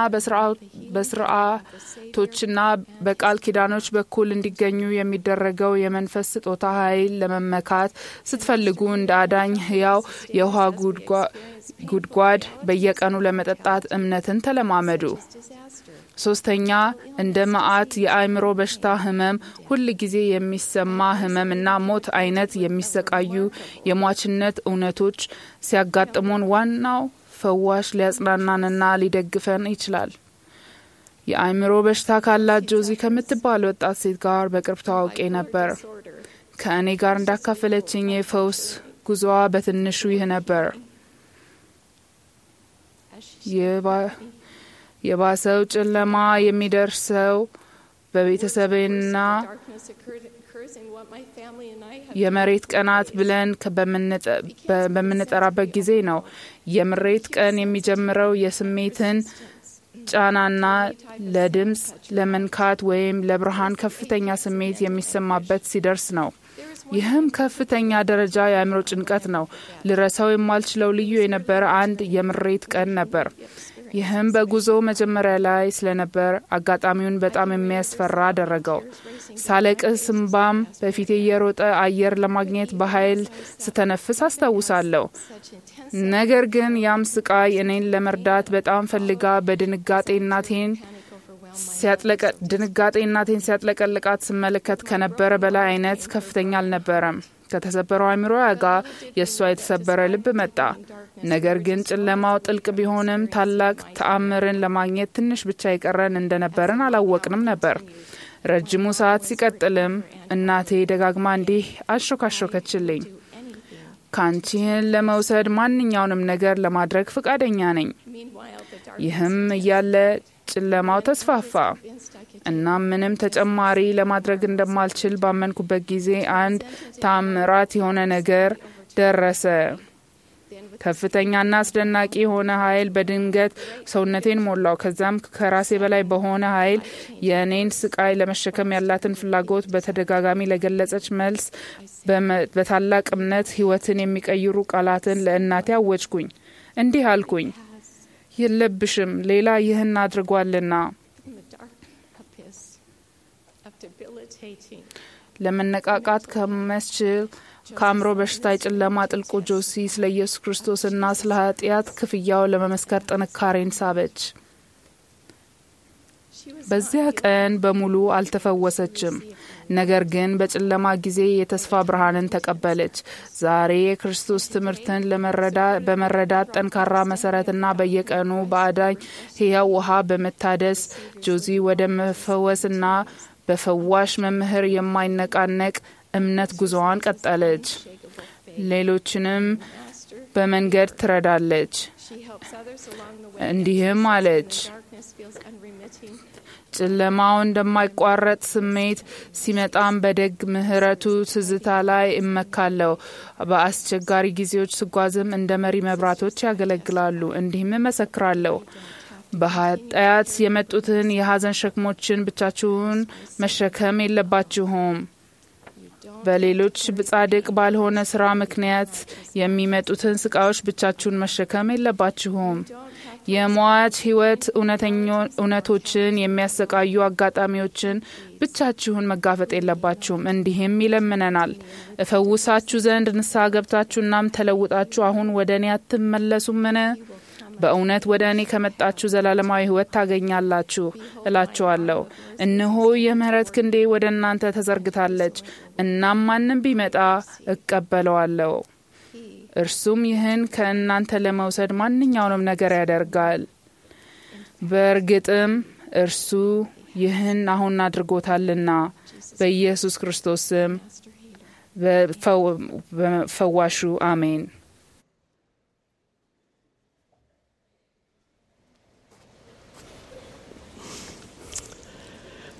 በስርዓቶችና በቃል ኪዳኖች በኩል እንዲገኙ የሚደረገው የመንፈስ ስጦታ ኃይል ለመመካት ስትፈልጉ እንደ አዳኝ ሕያው የውሃ ጉድጓድ በየቀኑ ለመጠጣት እምነትን ተለማመዱ። ሶስተኛ እንደ መዓት የአእምሮ በሽታ ህመም፣ ሁል ጊዜ የሚሰማ ህመም እና ሞት አይነት የሚሰቃዩ የሟችነት እውነቶች ሲያጋጥሙን ዋናው ፈዋሽ ሊያጽናናንና ሊደግፈን ይችላል። የአእምሮ በሽታ ካላት ጆዚ ከምትባል ወጣት ሴት ጋር በቅርብ ተዋውቄ ነበር። ከእኔ ጋር እንዳካፈለችኝ የፈውስ ጉዞዋ በትንሹ ይህ ነበር። የባሰው ጨለማ የሚደርሰው በቤተሰብና የመሬት ቀናት ብለን በምንጠራበት ጊዜ ነው። የምሬት ቀን የሚጀምረው የስሜትን ጫናና ለድምፅ፣ ለመንካት ወይም ለብርሃን ከፍተኛ ስሜት የሚሰማበት ሲደርስ ነው። ይህም ከፍተኛ ደረጃ የአእምሮ ጭንቀት ነው። ልረሳው የማልችለው ልዩ የነበረ አንድ የምሬት ቀን ነበር። ይህም በጉዞ መጀመሪያ ላይ ስለነበር አጋጣሚውን በጣም የሚያስፈራ አደረገው። ሳለቅስ እምባም በፊቴ እየሮጠ አየር ለማግኘት በኃይል ስተነፍስ አስታውሳለሁ። ነገር ግን ያም ስቃይ እኔን ለመርዳት በጣም ፈልጋ በድንጋጤ እናቴን ድንጋጤ እናቴን ሲያጥለቀልቃት ስመለከት ከነበረ በላይ አይነት ከፍተኛ አልነበረም። ከተሰበረው አእምሮ ጋር የእሷ የተሰበረ ልብ መጣ። ነገር ግን ጨለማው ጥልቅ ቢሆንም ታላቅ ተአምርን ለማግኘት ትንሽ ብቻ የቀረን እንደነበርን አላወቅንም ነበር። ረጅሙ ሰዓት ሲቀጥልም እናቴ ደጋግማ እንዲህ አሾካሾከችልኝ። ካንቺህን ለመውሰድ ማንኛውንም ነገር ለማድረግ ፈቃደኛ ነኝ። ይህም እያለ ጨለማው ተስፋፋ። እናም ምንም ተጨማሪ ለማድረግ እንደማልችል ባመንኩበት ጊዜ አንድ ታምራት የሆነ ነገር ደረሰ። ከፍተኛና አስደናቂ የሆነ ኃይል በድንገት ሰውነቴን ሞላው። ከዛም ከራሴ በላይ በሆነ ኃይል የእኔን ስቃይ ለመሸከም ያላትን ፍላጎት በተደጋጋሚ ለገለጸች መልስ በታላቅ እምነት ሕይወትን የሚቀይሩ ቃላትን ለእናቴ አወጅኩኝ። እንዲህ አልኩኝ፣ የለብሽም ሌላ ይህን አድርጓልና ለመነቃቃት ከመስችል ከአእምሮ በሽታ የጨለማ ጥልቁ ጆሲ ስለ ኢየሱስ ክርስቶስና ስለ ኃጢአት ክፍያው ለመመስከር ጥንካሬን ሳበች። በዚያ ቀን በሙሉ አልተፈወሰችም። ነገር ግን በጨለማ ጊዜ የተስፋ ብርሃንን ተቀበለች። ዛሬ የክርስቶስ ትምህርትን በመረዳት ጠንካራ መሰረትና በየቀኑ በአዳኝ ሕያው ውሃ በመታደስ ጆዚ ወደ መፈወስና በፈዋሽ መምህር የማይነቃነቅ እምነት ጉዞዋን ቀጠለች። ሌሎችንም በመንገድ ትረዳለች። እንዲህም አለች፣ ጨለማው እንደማይቋረጥ ስሜት ሲመጣም በደግ ምሕረቱ ትዝታ ላይ እመካለሁ። በአስቸጋሪ ጊዜዎች ስጓዝም እንደ መሪ መብራቶች ያገለግላሉ። እንዲህም እመሰክራለሁ በኃጢአት የመጡትን የሐዘን ሸክሞችን ብቻችሁን መሸከም የለባችሁም። በሌሎች ጻድቅ ባልሆነ ስራ ምክንያት የሚመጡትን ስቃዮች ብቻችሁን መሸከም የለባችሁም። የሟች ሕይወት እውነቶችን የሚያሰቃዩ አጋጣሚዎችን ብቻችሁን መጋፈጥ የለባችሁም። እንዲህም ይለምነናል፣ እፈውሳችሁ ዘንድ ንስሐ ገብታችሁ እናም ተለውጣችሁ አሁን ወደ እኔ አትመለሱምን? በእውነት ወደ እኔ ከመጣችሁ ዘላለማዊ ሕይወት ታገኛላችሁ እላችኋለሁ። እነሆ የምህረት ክንዴ ወደ እናንተ ተዘርግታለች፣ እናም ማንም ቢመጣ እቀበለዋለሁ። እርሱም ይህን ከእናንተ ለመውሰድ ማንኛውንም ነገር ያደርጋል። በእርግጥም እርሱ ይህን አሁን አድርጎታልና በኢየሱስ ክርስቶስ ስም በፈዋሹ አሜን።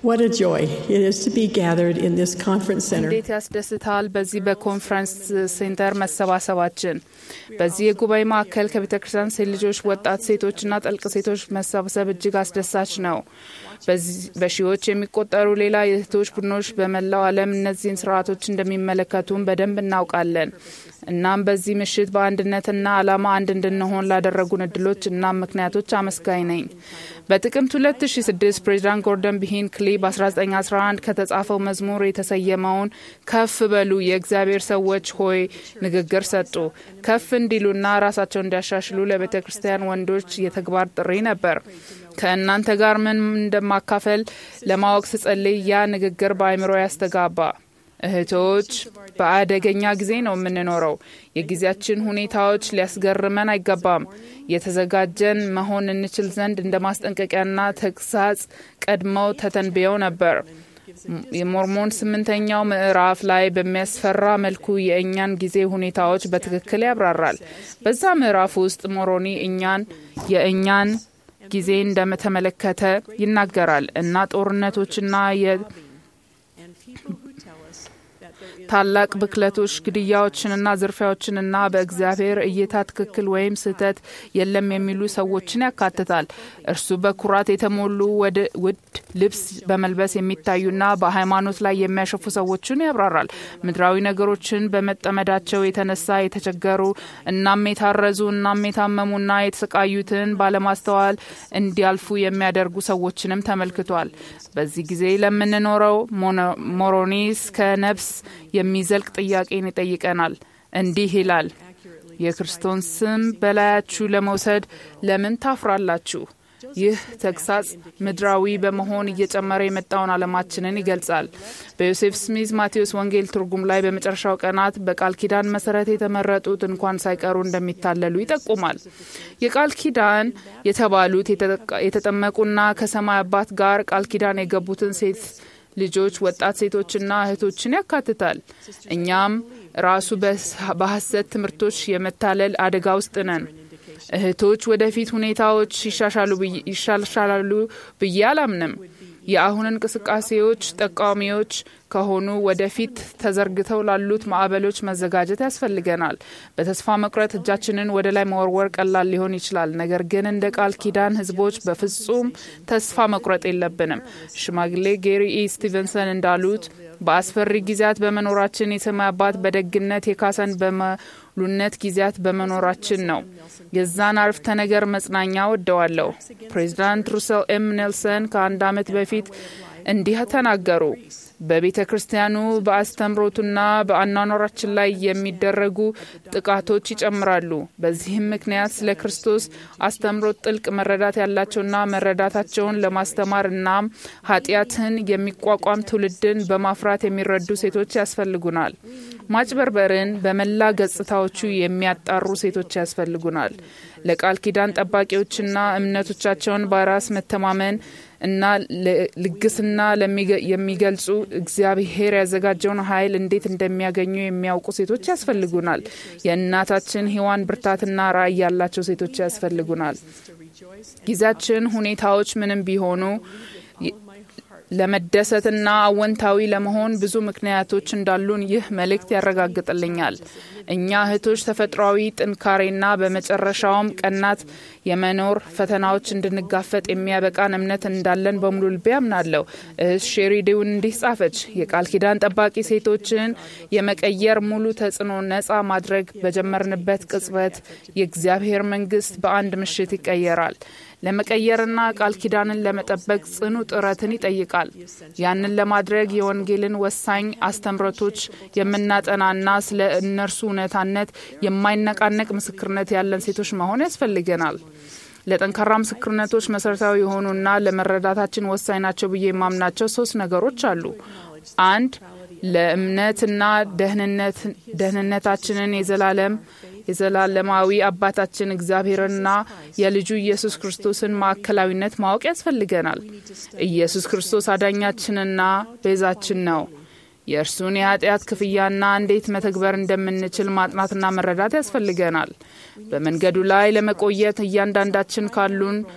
What a joy it is to be gathered in this conference center. እንዴት ያስደስታል በዚህ በኮንፈረንስ ሴንተር መሰባሰባችን። በዚህ የጉባኤ ማዕከል ከቤተ ክርስቲያን ሴት ልጆች፣ ወጣት ሴቶችና ጠልቅ ሴቶች መሰብሰብ እጅግ አስደሳች ነው። በዚህ- በሺዎች የሚቆጠሩ ሌላ የእህቶች ቡድኖች በመላው ዓለም እነዚህን ስርዓቶች እንደሚመለከቱን በደንብ እናውቃለን። እናም በዚህ ምሽት በአንድነትና ዓላማ አንድ እንድንሆን ላደረጉን እድሎች እናም ምክንያቶች አመስጋኝ ነኝ። በጥቅምት 2006 ፕሬዚዳንት ጎርደን ቢ ሂንክሊ በ1911 ከተጻፈው መዝሙር የተሰየመውን ከፍ በሉ የእግዚአብሔር ሰዎች ሆይ ንግግር ሰጡ። ከፍ እንዲሉና ራሳቸው እንዲያሻሽሉ ለቤተ ክርስቲያን ወንዶች የተግባር ጥሪ ነበር። ከእናንተ ጋር ምን እንደማካፈል ለማወቅ ስጸልይ ያ ንግግር በአእምሮ ያስተጋባ። እህቶች በአደገኛ ጊዜ ነው የምንኖረው። የጊዜያችን ሁኔታዎች ሊያስገርመን አይገባም። የተዘጋጀን መሆን እንችል ዘንድ እንደ ማስጠንቀቂያና ተግሳጽ ቀድመው ተተንብየው ነበር። የሞርሞን ስምንተኛው ምዕራፍ ላይ በሚያስፈራ መልኩ የእኛን ጊዜ ሁኔታዎች በትክክል ያብራራል። በዛ ምዕራፍ ውስጥ ሞሮኒ እኛን የእኛን ጊዜ እንደተመለከተ ይናገራል እና ጦርነቶችና የ ታላቅ ብክለቶች፣ ግድያዎችንና ዝርፊያዎችንና በእግዚአብሔር እይታ ትክክል ወይም ስህተት የለም የሚሉ ሰዎችን ያካትታል። እርሱ በኩራት የተሞሉ ወደ ውድ ልብስ በመልበስ የሚታዩና በሃይማኖት ላይ የሚያሸፉ ሰዎችን ያብራራል። ምድራዊ ነገሮችን በመጠመዳቸው የተነሳ የተቸገሩ እናም የታረዙ እናም የታመሙና የተሰቃዩትን ባለማስተዋል እንዲያልፉ የሚያደርጉ ሰዎችንም ተመልክቷል። በዚህ ጊዜ ለምንኖረው ሞሮኒስ ከነፍስ የሚዘልቅ ጥያቄን ይጠይቀናል። እንዲህ ይላል፣ የክርስቶስን ስም በላያችሁ ለመውሰድ ለምን ታፍራላችሁ? ይህ ተግሳጽ ምድራዊ በመሆን እየጨመረ የመጣውን ዓለማችንን ይገልጻል። በዮሴፍ ስሚዝ ማቴዎስ ወንጌል ትርጉም ላይ በመጨረሻው ቀናት በቃል ኪዳን መሰረት የተመረጡት እንኳን ሳይቀሩ እንደሚታለሉ ይጠቁማል። የቃል ኪዳን የተባሉት የተጠመቁና ከሰማይ አባት ጋር ቃል ኪዳን የገቡትን ሴት ልጆች፣ ወጣት ሴቶችና እህቶችን ያካትታል። እኛም ራሱ በሐሰት ትምህርቶች የመታለል አደጋ ውስጥ ነን። እህቶች ወደፊት ሁኔታዎች ይሻሻላሉ ብዬ አላምንም። የአሁን እንቅስቃሴዎች ጠቃሚዎች ከሆኑ ወደፊት ተዘርግተው ላሉት ማዕበሎች መዘጋጀት ያስፈልገናል። በተስፋ መቁረጥ እጃችንን ወደ ላይ መወርወር ቀላል ሊሆን ይችላል። ነገር ግን እንደ ቃል ኪዳን ሕዝቦች በፍጹም ተስፋ መቁረጥ የለብንም። ሽማግሌ ጌሪ ኢ ስቲቨንሰን እንዳሉት በአስፈሪ ጊዜያት በመኖራችን የሰማይ አባት በደግነት የካሰን በመሉነት ጊዜያት በመኖራችን ነው። የዛን አረፍተ ነገር መጽናኛ ወደዋለሁ። ፕሬዚዳንት ሩሰል ኤም ኔልሰን ከአንድ ዓመት በፊት እንዲህ ተናገሩ። በቤተ ክርስቲያኑ በአስተምሮቱና በአኗኗራችን ላይ የሚደረጉ ጥቃቶች ይጨምራሉ። በዚህም ምክንያት ስለ ክርስቶስ አስተምሮት ጥልቅ መረዳት ያላቸውና መረዳታቸውን ለማስተማር እናም ኃጢአትን የሚቋቋም ትውልድን በማፍራት የሚረዱ ሴቶች ያስፈልጉናል። ማጭበርበርን በመላ ገጽታዎቹ የሚያጣሩ ሴቶች ያስፈልጉናል። ለቃል ኪዳን ጠባቂዎችና እምነቶቻቸውን በራስ መተማመን እና ልግስና የሚገልጹ እግዚአብሔር ያዘጋጀውን ኃይል እንዴት እንደሚያገኙ የሚያውቁ ሴቶች ያስፈልጉናል። የእናታችን ሔዋን ብርታትና ራዕይ ያላቸው ሴቶች ያስፈልጉናል። ጊዜያችን ሁኔታዎች ምንም ቢሆኑ ለመደሰትና አወንታዊ ለመሆን ብዙ ምክንያቶች እንዳሉን ይህ መልእክት ያረጋግጥልኛል። እኛ እህቶች ተፈጥሯዊ ጥንካሬና በመጨረሻውም ቀናት የመኖር ፈተናዎች እንድንጋፈጥ የሚያበቃን እምነት እንዳለን በሙሉ ልቤ አምናለሁ። እህት ሼሪዴውን እንዲህ ጻፈች። የቃል ኪዳን ጠባቂ ሴቶችን የመቀየር ሙሉ ተጽዕኖ ነጻ ማድረግ በጀመርንበት ቅጽበት የእግዚአብሔር መንግስት በአንድ ምሽት ይቀየራል። ለመቀየርና ቃል ኪዳንን ለመጠበቅ ጽኑ ጥረትን ይጠይቃል። ያንን ለማድረግ የወንጌልን ወሳኝ አስተምረቶች የምናጠናና ስለ እነርሱ እውነታነት የማይነቃነቅ ምስክርነት ያለን ሴቶች መሆን ያስፈልገናል። ለጠንካራ ምስክርነቶች መሰረታዊ የሆኑና ለመረዳታችን ወሳኝ ናቸው ብዬ የማምናቸው ሶስት ነገሮች አሉ። አንድ ለእምነትና ደህንነታችንን የዘላለም የዘላለማዊ አባታችን እግዚአብሔርና የልጁ ኢየሱስ ክርስቶስን ማዕከላዊነት ማወቅ ያስፈልገናል። ኢየሱስ ክርስቶስ አዳኛችንና ቤዛችን ነው። የእርሱን የኃጢአት ክፍያና እንዴት መተግበር እንደምንችል ማጥናትና መረዳት ያስፈልገናል። በመንገዱ ላይ ለመቆየት እያንዳንዳችን ካሉን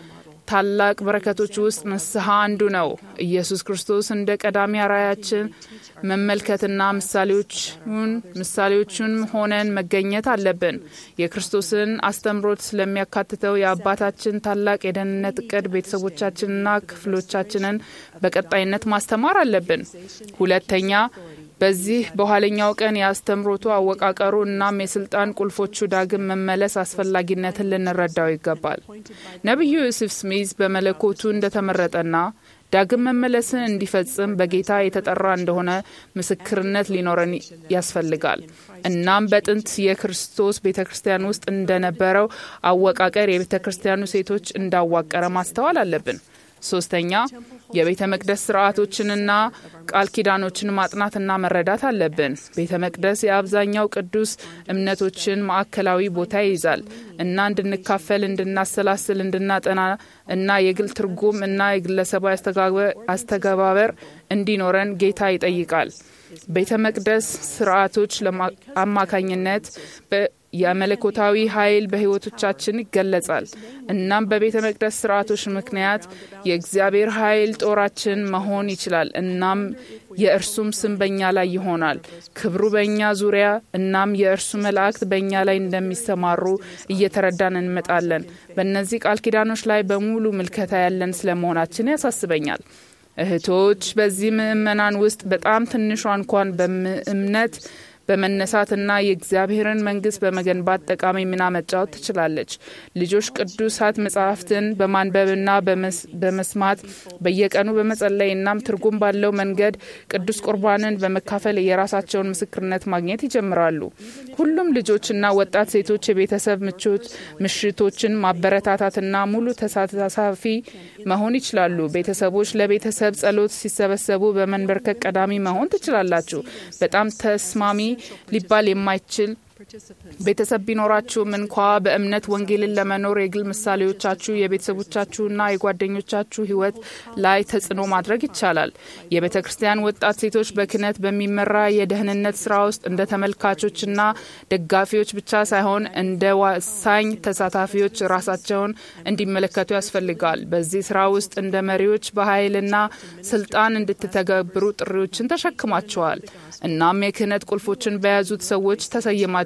ታላቅ በረከቶች ውስጥ ንስሐ አንዱ ነው። ኢየሱስ ክርስቶስ እንደ ቀዳሚ አርአያችን መመልከትና ምሳሌዎቹን ምሳሌዎቹን ሆነን መገኘት አለብን። የክርስቶስን አስተምሮት ስለሚያካትተው የአባታችን ታላቅ የደህንነት እቅድ ቤተሰቦቻችንና ክፍሎቻችንን በቀጣይነት ማስተማር አለብን። ሁለተኛ በዚህ በኋለኛው ቀን የአስተምሮቱ አወቃቀሩ እናም የስልጣን ቁልፎቹ ዳግም መመለስ አስፈላጊነትን ልንረዳው ይገባል። ነቢዩ ዮሴፍ ስሚዝ በመለኮቱ እንደተመረጠና ዳግም መመለስን እንዲፈጽም በጌታ የተጠራ እንደሆነ ምስክርነት ሊኖረን ያስፈልጋል። እናም በጥንት የክርስቶስ ቤተ ክርስቲያን ውስጥ እንደነበረው አወቃቀር የቤተ ክርስቲያኑ ሴቶች እንዳዋቀረ ማስተዋል አለብን። ሶስተኛ የቤተ መቅደስ ስርዓቶችንና ቃል ኪዳኖችን ማጥናትና መረዳት አለብን። ቤተ መቅደስ የአብዛኛው ቅዱስ እምነቶችን ማዕከላዊ ቦታ ይይዛል እና እንድንካፈል፣ እንድናሰላስል፣ እንድናጠና እና የግል ትርጉም እና የግለሰባዊ አስተገባበር እንዲኖረን ጌታ ይጠይቃል። ቤተ መቅደስ ስርዓቶች አማካኝነት የመለኮታዊ ኃይል በሕይወቶቻችን ይገለጻል። እናም በቤተ መቅደስ ስርዓቶች ምክንያት የእግዚአብሔር ኃይል ጦራችን መሆን ይችላል። እናም የእርሱም ስም በእኛ ላይ ይሆናል። ክብሩ በእኛ ዙሪያ እናም የእርሱ መላእክት በእኛ ላይ እንደሚሰማሩ እየተረዳን እንመጣለን። በእነዚህ ቃል ኪዳኖች ላይ በሙሉ ምልከታ ያለን ስለመሆናችን ያሳስበኛል። እህቶች በዚህ ምእመናን ውስጥ በጣም ትንሿ እንኳን በእምነት በመነሳትና የእግዚአብሔርን መንግስት በመገንባት ጠቃሚ ሚና መጫወት ትችላለች። ልጆች ቅዱሳት መጽሐፍትን በማንበብና በመስማት በየቀኑ በመጸለይ እናም ትርጉም ባለው መንገድ ቅዱስ ቁርባንን በመካፈል የራሳቸውን ምስክርነት ማግኘት ይጀምራሉ። ሁሉም ልጆችና ወጣት ሴቶች የቤተሰብ ምቾት ምሽቶችን ማበረታታትና ሙሉ ተሳታፊ መሆን ይችላሉ። ቤተሰቦች ለቤተሰብ ጸሎት ሲሰበሰቡ በመንበርከክ ቀዳሚ መሆን ትችላላችሁ። በጣም ተስማሚ ሊባል የማይችል ቤተሰብ ቢኖራችሁም እንኳ በእምነት ወንጌልን ለመኖር የግል ምሳሌዎቻችሁ የቤተሰቦቻችሁና የጓደኞቻችሁ ሕይወት ላይ ተጽዕኖ ማድረግ ይቻላል። የቤተ ክርስቲያን ወጣት ሴቶች በክህነት በሚመራ የደህንነት ስራ ውስጥ እንደ ተመልካቾችና ደጋፊዎች ብቻ ሳይሆን እንደ ወሳኝ ተሳታፊዎች ራሳቸውን እንዲመለከቱ ያስፈልጋል። በዚህ ስራ ውስጥ እንደ መሪዎች በኃይልና ስልጣን እንድትተገብሩ ጥሪዎችን ተሸክማቸዋል። እናም የክህነት ቁልፎችን በያዙት ሰዎች ተሰይማቸዋል።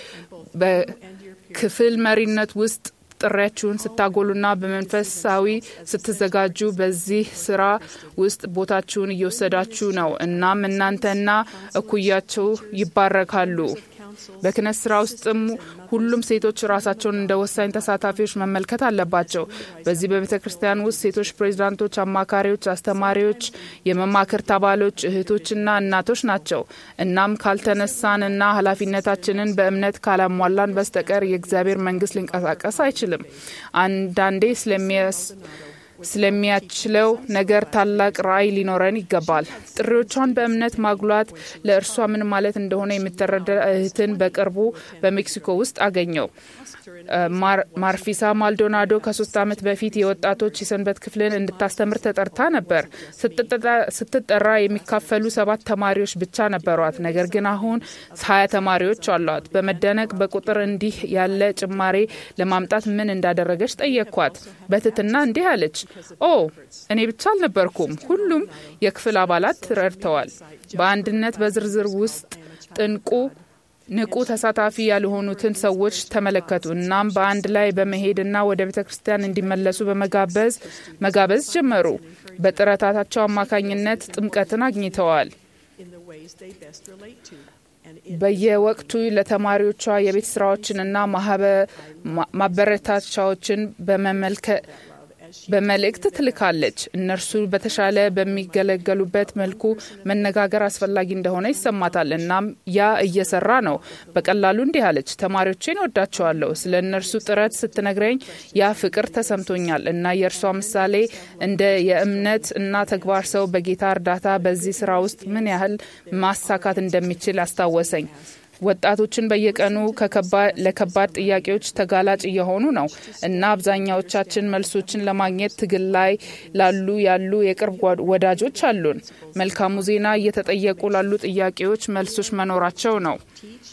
በክፍል መሪነት ውስጥ ጥሪያችሁን ስታጎሉና በመንፈሳዊ ስትዘጋጁ በዚህ ስራ ውስጥ ቦታችሁን እየወሰዳችሁ ነው። እናም እናንተና እኩያቸው ይባረካሉ። በክህነት ስራ ውስጥም ሁሉም ሴቶች ራሳቸውን እንደ ወሳኝ ተሳታፊዎች መመልከት አለባቸው። በዚህ በቤተ ክርስቲያን ውስጥ ሴቶች ፕሬዚዳንቶች፣ አማካሪዎች፣ አስተማሪዎች፣ የመማክርት አባሎች፣ እህቶችና እናቶች ናቸው። እናም ካልተነሳንና ኃላፊነታችንን በእምነት ካላሟላን በስተቀር የእግዚአብሔር መንግስት ሊንቀሳቀስ አይችልም። አንዳንዴ ስለሚያስ ስለሚያችለው ነገር ታላቅ ራዕይ ሊኖረን ይገባል። ጥሪዎቿን በእምነት ማጉላት ለእርሷ ምን ማለት እንደሆነ የምትረዳ እህትን በቅርቡ በሜክሲኮ ውስጥ አገኘው። ማርፊሳ ማልዶናዶ ከሶስት ዓመት በፊት የወጣቶች የሰንበት ክፍልን እንድታስተምር ተጠርታ ነበር። ስትጠራ የሚካፈሉ ሰባት ተማሪዎች ብቻ ነበሯት። ነገር ግን አሁን ሀያ ተማሪዎች አሏት። በመደነቅ በቁጥር እንዲህ ያለ ጭማሬ ለማምጣት ምን እንዳደረገች ጠየቅኳት። በትትና እንዲህ አለች፣ ኦ እኔ ብቻ አልነበርኩም፣ ሁሉም የክፍል አባላት ረድተዋል። በአንድነት በዝርዝር ውስጥ ጥንቁ ንቁ ተሳታፊ ያልሆኑትን ሰዎች ተመለከቱ። እናም በአንድ ላይ በመሄድና ወደ ቤተ ክርስቲያን እንዲመለሱ በመጋበዝ መጋበዝ ጀመሩ። በጥረታቸው አማካኝነት ጥምቀትን አግኝተዋል። በየወቅቱ ለተማሪዎቿ የቤት ስራዎችንና ማበረታቻዎችን በመመልከት በመልእክት ትልካለች። እነርሱ በተሻለ በሚገለገሉበት መልኩ መነጋገር አስፈላጊ እንደሆነ ይሰማታል። እናም ያ እየሰራ ነው። በቀላሉ እንዲህ አለች፣ ተማሪዎቼን ወዳቸዋለሁ። ስለ እነርሱ ጥረት ስትነግረኝ ያ ፍቅር ተሰምቶኛል እና የእርሷ ምሳሌ እንደ የእምነት እና ተግባር ሰው በጌታ እርዳታ በዚህ ስራ ውስጥ ምን ያህል ማሳካት እንደሚችል አስታወሰኝ። ወጣቶችን በየቀኑ ለከባድ ጥያቄዎች ተጋላጭ እየሆኑ ነው እና አብዛኛዎቻችን መልሶችን ለማግኘት ትግል ላይ ላሉ ያሉ የቅርብ ወዳጆች አሉን። መልካሙ ዜና እየተጠየቁ ላሉ ጥያቄዎች መልሶች መኖራቸው ነው።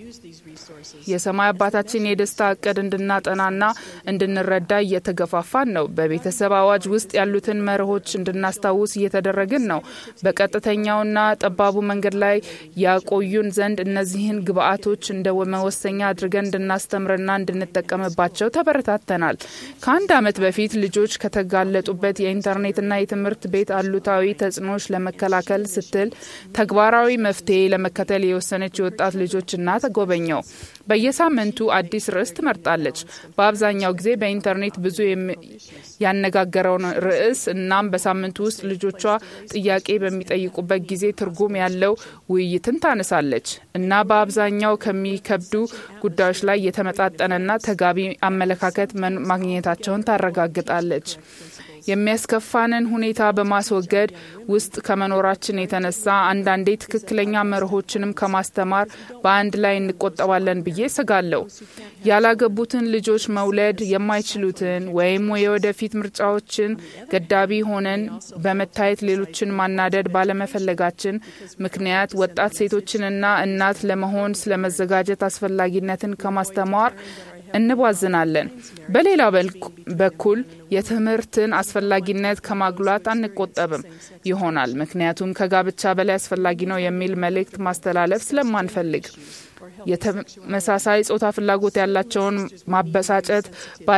የሰማይ አባታችን የደስታ እቅድ እንድናጠናና እንድንረዳ እየተገፋፋን ነው። በቤተሰብ አዋጅ ውስጥ ያሉትን መርሆች እንድናስታውስ እየተደረግን ነው። በቀጥተኛውና ጠባቡ መንገድ ላይ ያቆዩን ዘንድ እነዚህን ግብአቶች እንደ መወሰኛ አድርገን እንድናስተምርና እንድንጠቀምባቸው ተበረታተናል። ከአንድ ዓመት በፊት ልጆች ከተጋለጡበት የኢንተርኔትና የትምህርት ቤት አሉታዊ ተጽዕኖዎች ለመከላከል ስትል ተግባራዊ መፍትሄ ለመከተል የወሰነች የወጣት ልጆች እናት ጎበኘው። በየሳምንቱ አዲስ ርዕስ ትመርጣለች። በአብዛኛው ጊዜ በኢንተርኔት ብዙ ያነጋገረውን ርዕስ እናም በሳምንቱ ውስጥ ልጆቿ ጥያቄ በሚጠይቁበት ጊዜ ትርጉም ያለው ውይይትን ታነሳለች እና በአብዛኛው ከሚከብዱ ጉዳዮች ላይ የተመጣጠነና ተጋቢ አመለካከት ማግኘታቸውን ታረጋግጣለች። የሚያስከፋንን ሁኔታ በማስወገድ ውስጥ ከመኖራችን የተነሳ አንዳንዴ ትክክለኛ መርሆችንም ከማስተማር በአንድ ላይ እንቆጠባለን ብዬ ስጋለሁ። ያላገቡትን ልጆች መውለድ የማይችሉትን ወይም የወደፊት ምርጫዎችን ገዳቢ ሆነን በመታየት ሌሎችን ማናደድ ባለመፈለጋችን ምክንያት ወጣት ሴቶችንና እናት ለመሆን ስለመዘጋጀት አስፈላጊነትን ከማስተማር እንቧዝናለን። በሌላ በኩል የትምህርትን አስፈላጊነት ከማጉላት አንቆጠብም ይሆናል። ምክንያቱም ከጋብቻ በላይ አስፈላጊ ነው የሚል መልእክት ማስተላለፍ ስለማንፈልግ የተመሳሳይ ጾታ ፍላጎት ያላቸውን ማበሳጨት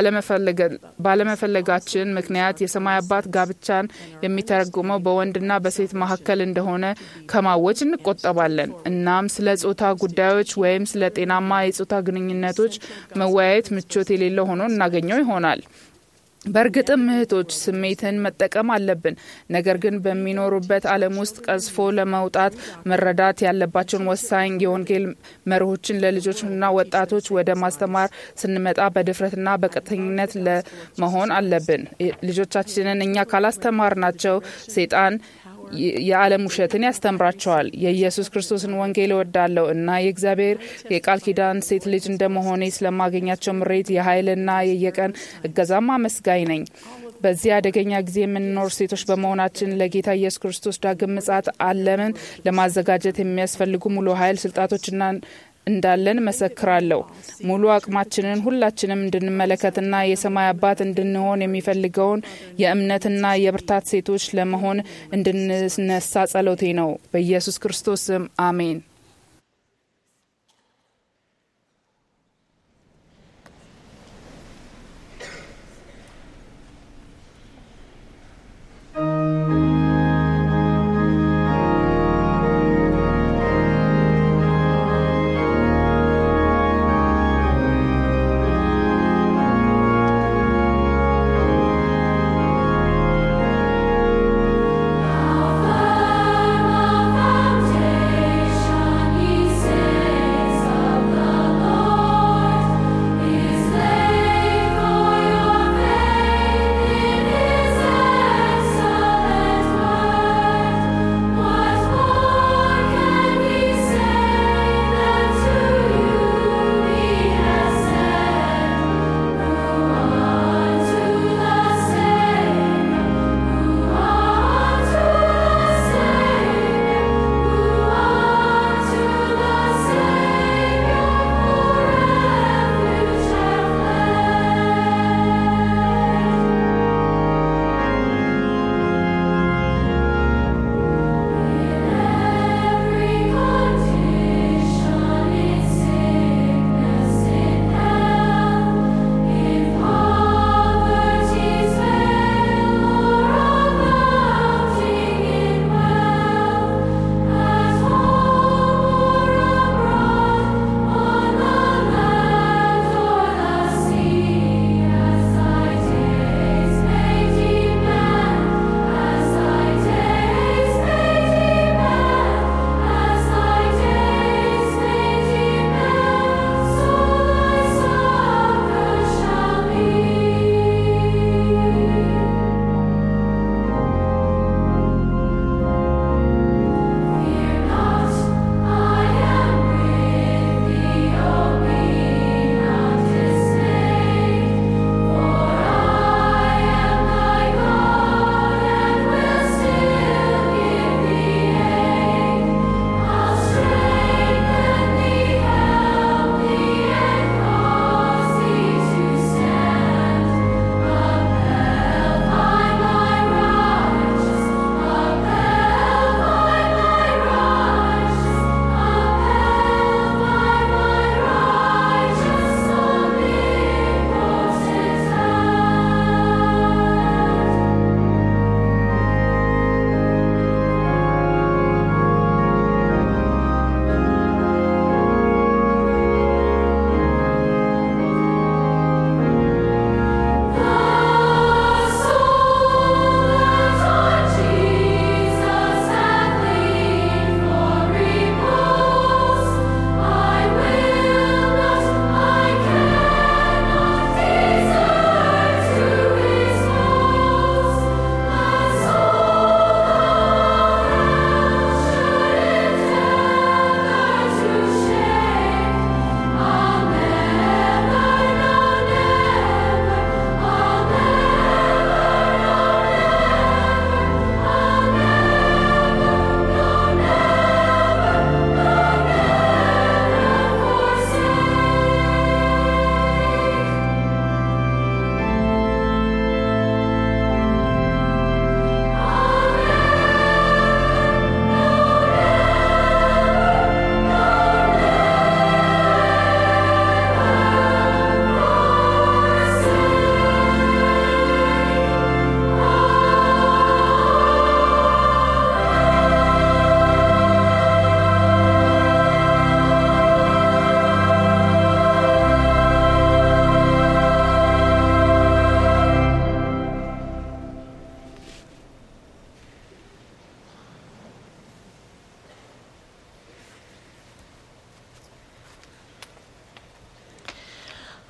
ባለመፈለጋችን ምክንያት የሰማይ አባት ጋብቻን የሚተረጉመው በወንድና በሴት መካከል እንደሆነ ከማወጅ እንቆጠባለን። እናም ስለ ጾታ ጉዳዮች ወይም ስለ ጤናማ የጾታ ግንኙነቶች መወያየት ምቾት የሌለው ሆኖ እናገኘው ይሆናል። በእርግጥም እህቶች ስሜትን መጠቀም አለብን። ነገር ግን በሚኖሩበት ዓለም ውስጥ ቀዝፎ ለመውጣት መረዳት ያለባቸውን ወሳኝ የወንጌል መርሆችን ለልጆችና ወጣቶች ወደ ማስተማር ስንመጣ በድፍረትና በቀጥተኝነት ለመሆን አለብን። ልጆቻችንን እኛ ካላስተማርናቸው ሴጣን የዓለም ውሸትን ያስተምራቸዋል። የኢየሱስ ክርስቶስን ወንጌል እወዳለሁ እና የእግዚአብሔር የቃል ኪዳን ሴት ልጅ እንደመሆኔ ስለማገኛቸው ምሬት የኃይልና የየቀን እገዛም አመስጋኝ ነኝ። በዚህ አደገኛ ጊዜ የምንኖር ሴቶች በመሆናችን ለጌታ ኢየሱስ ክርስቶስ ዳግም ምጽአት ዓለምን ለማዘጋጀት የሚያስፈልጉ ሙሉ ኃይል ስልጣቶችና እንዳለን መሰክራለሁ። ሙሉ አቅማችንን ሁላችንም እንድንመለከትና የሰማይ አባት እንድንሆን የሚፈልገውን የእምነትና የብርታት ሴቶች ለመሆን እንድንነሳ ጸሎቴ ነው። በኢየሱስ ክርስቶስ ስም አሜን። Foundation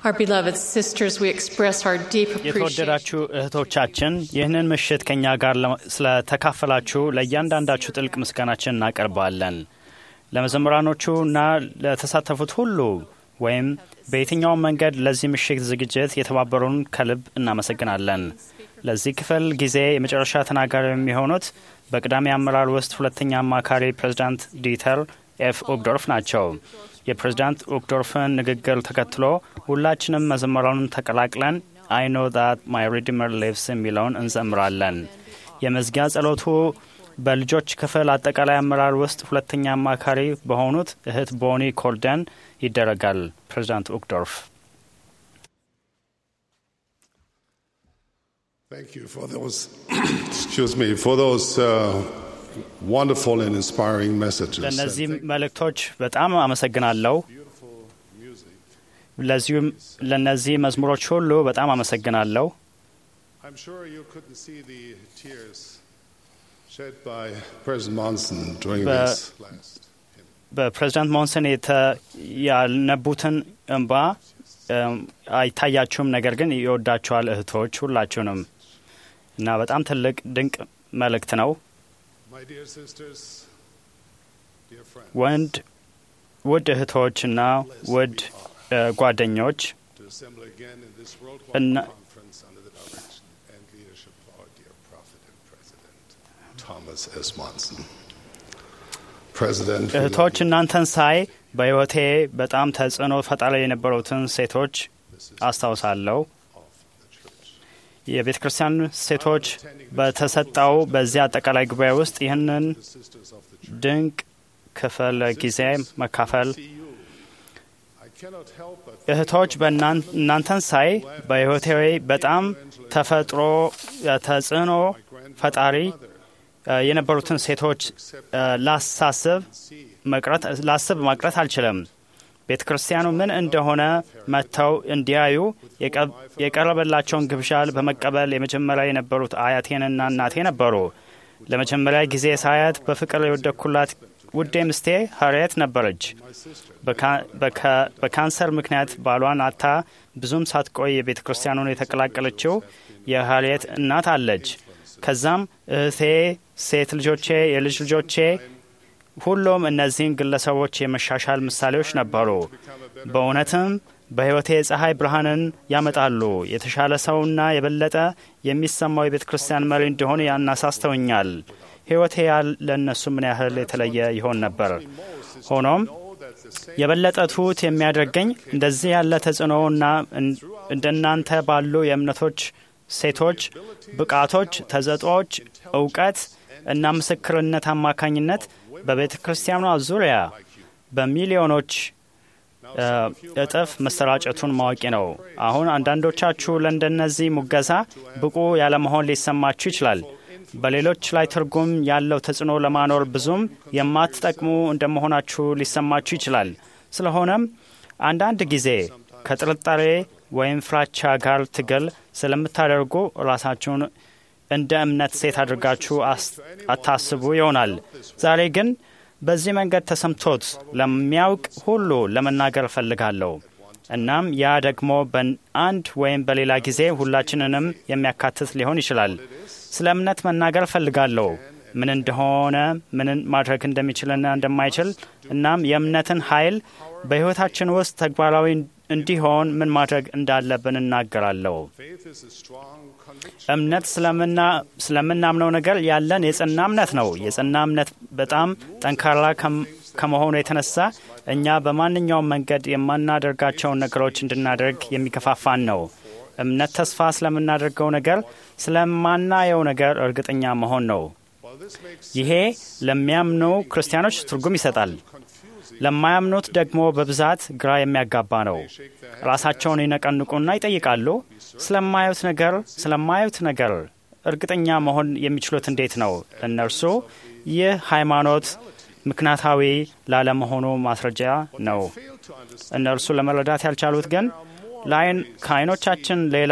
Our beloved sisters, we express our deep appreciation የተወደዳችሁ እህቶቻችን ይህንን ምሽት ከእኛ ጋር ለማ- ስለተካፈላችሁ ለእያንዳንዳችሁ ጥልቅ ምስጋናችን እናቀርባለን። ለመዘምራኖቹ እና ለተሳተፉት ሁሉ ወይም በየትኛውም መንገድ ለዚህ ምሽት ዝግጅት የተባበሩን ከልብ እናመሰግናለን። ለዚህ ክፍል ጊዜ የመጨረሻ ተናጋሪ የሚሆኑት በቅዳሜ አመራር ውስጥ ሁለተኛ አማካሪ ፕሬዚዳንት ዲተር ኤፍ ኦግዶርፍ ናቸው። የፕሬዚዳንት ኦግዶርፍን ንግግር ተከትሎ ሁላችንም መዘመራኑን ተቀላቅለን አይ ኖ ዛት ማይ ሪዲመር ሊቭስ የሚለውን እንዘምራለን። የመዝጊያ ጸሎቱ በልጆች ክፍል አጠቃላይ አመራር ውስጥ ሁለተኛ አማካሪ በሆኑት እህት ቦኒ ኮልደን ይደረጋል። ፕሬዚዳንት ኦግዶርፍ Thank you for those, excuse me, for those uh, wonderful and inspiring messages. ለእነዚህ መልእክቶች በጣም አመሰግናለሁ። ለዚሁም ለእነዚህ መዝሙሮች ሁሉ በጣም አመሰግናለሁ። I'm sure you couldn't see the tears shed by President Monson during But- this last. በፕሬዚዳንት ሞንሰን የተ- ያልነቡትን እንባ እም፣ አይታያችሁም፣ ነገር ግን ይወዳችኋል እህቶች ሁላችሁንም እና በጣም ትልቅ ድንቅ መልእክት ነው። My dear sisters, dear friends, ወንድ ውድ እህቶችና ውድ እ፣ ጓደኞች to assemble again in this And- worldwide conference under the direction and leadership of our dear prophet and president, Thomas S. Monson. President, we love እህቶች you. እናንተን ሳይ በሕይወቴ በጣም ተጽዕኖ ፈጣሪ የነበሩትን ሴቶች አስታውሳለሁ። የቤተ ክርስቲያን ሴቶች በተሰጠው በዚህ አጠቃላይ ጉባኤ ውስጥ ይህንን sisters of the church. ድንቅ ክፍል ጊዜ መካፈል See you. I cannot help but እህቶች በእናን- እናንተን ሳይ በሕይወቴ በጣም ተፈጥሮ ተጽዕኖ ፈጣሪ እ፣ የነበሩትን ሴቶች እ፣ ላሳስብ መቅረት ላስብ መቅረት አልችልም። ቤተ ክርስቲያኑ ምን እንደሆነ መጥተው እንዲያዩ የቀ- የቀረበላቸውን ግብዣ በመቀበል የመጀመሪያ የነበሩት አያቴንና እናቴ ነበሩ። ለመጀመሪያ ጊዜ ሳያት በፍቅር የወደኩላት ውዴ ምስቴ ሀርየት ነበረች። በካ- በካ- በካንሰር ምክንያት ባሏን አታ ብዙም ሳትቆይ የቤተ ክርስቲያኑን የተቀላቀለችው የሀርየት እናት አለች። ከዛም እህቴ፣ ሴት ልጆቼ፣ የልጅ ልጆቼ ሁሉም እነዚህን ግለሰቦች የመሻሻል ምሳሌዎች ነበሩ። በእውነትም በሕይወቴ የፀሐይ ብርሃንን ያመጣሉ። የተሻለ ሰውና የበለጠ የሚሰማው የቤተ ክርስቲያን መሪ እንደሆነ ያናሳስተውኛል። ሕይወቴ ያለ እነሱ ምን ያህል የተለየ ይሆን ነበር። ሆኖም የበለጠ ትሑት የሚያደርገኝ እንደዚህ ያለ ተጽዕኖና እን- እንደናንተ ባሉ የእምነቶች ሴቶች ብቃቶች፣ ተሰጥኦዎች፣ እውቀት እና ምስክርነት አማካኝነት በቤተ ክርስቲያኗ ዙሪያ በሚሊዮኖች እ፣ እጥፍ መሰራጨቱን ማወቂ ነው። አሁን አንዳንዶቻችሁ ለእንደነዚህ ሙገሳ ብቁ ያለመሆን ሊሰማችሁ ይችላል። በሌሎች ላይ ትርጉም ያለው ተጽዕኖ ለማኖር ብዙም የማትጠቅሙ እንደመሆናችሁ ሊሰማችሁ ይችላል። ስለሆነም አንዳንድ ጊዜ ከጥርጣሬ ወይም ፍራቻ ጋር ትግል ስለምታደርጉ ራሳችሁን እንደ እምነት ሴት አድርጋችሁ አስ- አታስቡ ይሆናል። ዛሬ ግን በዚህ መንገድ ተሰምቶት ለሚያውቅ ሁሉ ለመናገር እፈልጋለሁ። እናም ያ ደግሞ በአንድ ወይም በሌላ ጊዜ ሁላችንንም የሚያካትት ሊሆን ይችላል። ስለ እምነት መናገር እፈልጋለሁ፣ ምን እንደሆነ፣ ምን ማድረግ እንደሚችልና እንደማይችል፣ እናም የእምነትን ኃይል በሕይወታችን ውስጥ ተግባራዊ እንዲሆን ምን ማድረግ እንዳለብን እናገራለሁ። faith is a strong conviction. እምነት ስለምና- ስለምናምነው ነገር ያለን የጸና እምነት ነው። የጸና እምነት በጣም ጠንካራ ከም- ከመሆኑ የተነሳ እኛ በማንኛውም መንገድ የማናደርጋቸውን ነገሮች እንድናደርግ የሚገፋፋን ነው። እምነት ተስፋ ስለምናደርገው ነገር፣ ስለማናየው ነገር እርግጠኛ መሆን ነው። ይሄ ለሚያምኑ ክርስቲያኖች ትርጉም ይሰጣል። ለማያምኑት ደግሞ በብዛት ግራ የሚያጋባ ነው። ራሳቸውን ይነቀንቁና ይጠይቃሉ። ስለማዩት ነገር ስለማዩት ነገር እርግጠኛ መሆን የሚችሉት እንዴት ነው? እነርሱ ይህ ሃይማኖት ምክንያታዊ ላለመሆኑ ማስረጃ ነው። እነርሱ ለመረዳት ያልቻሉት ግን ለአይን ከአይኖቻችን ሌላ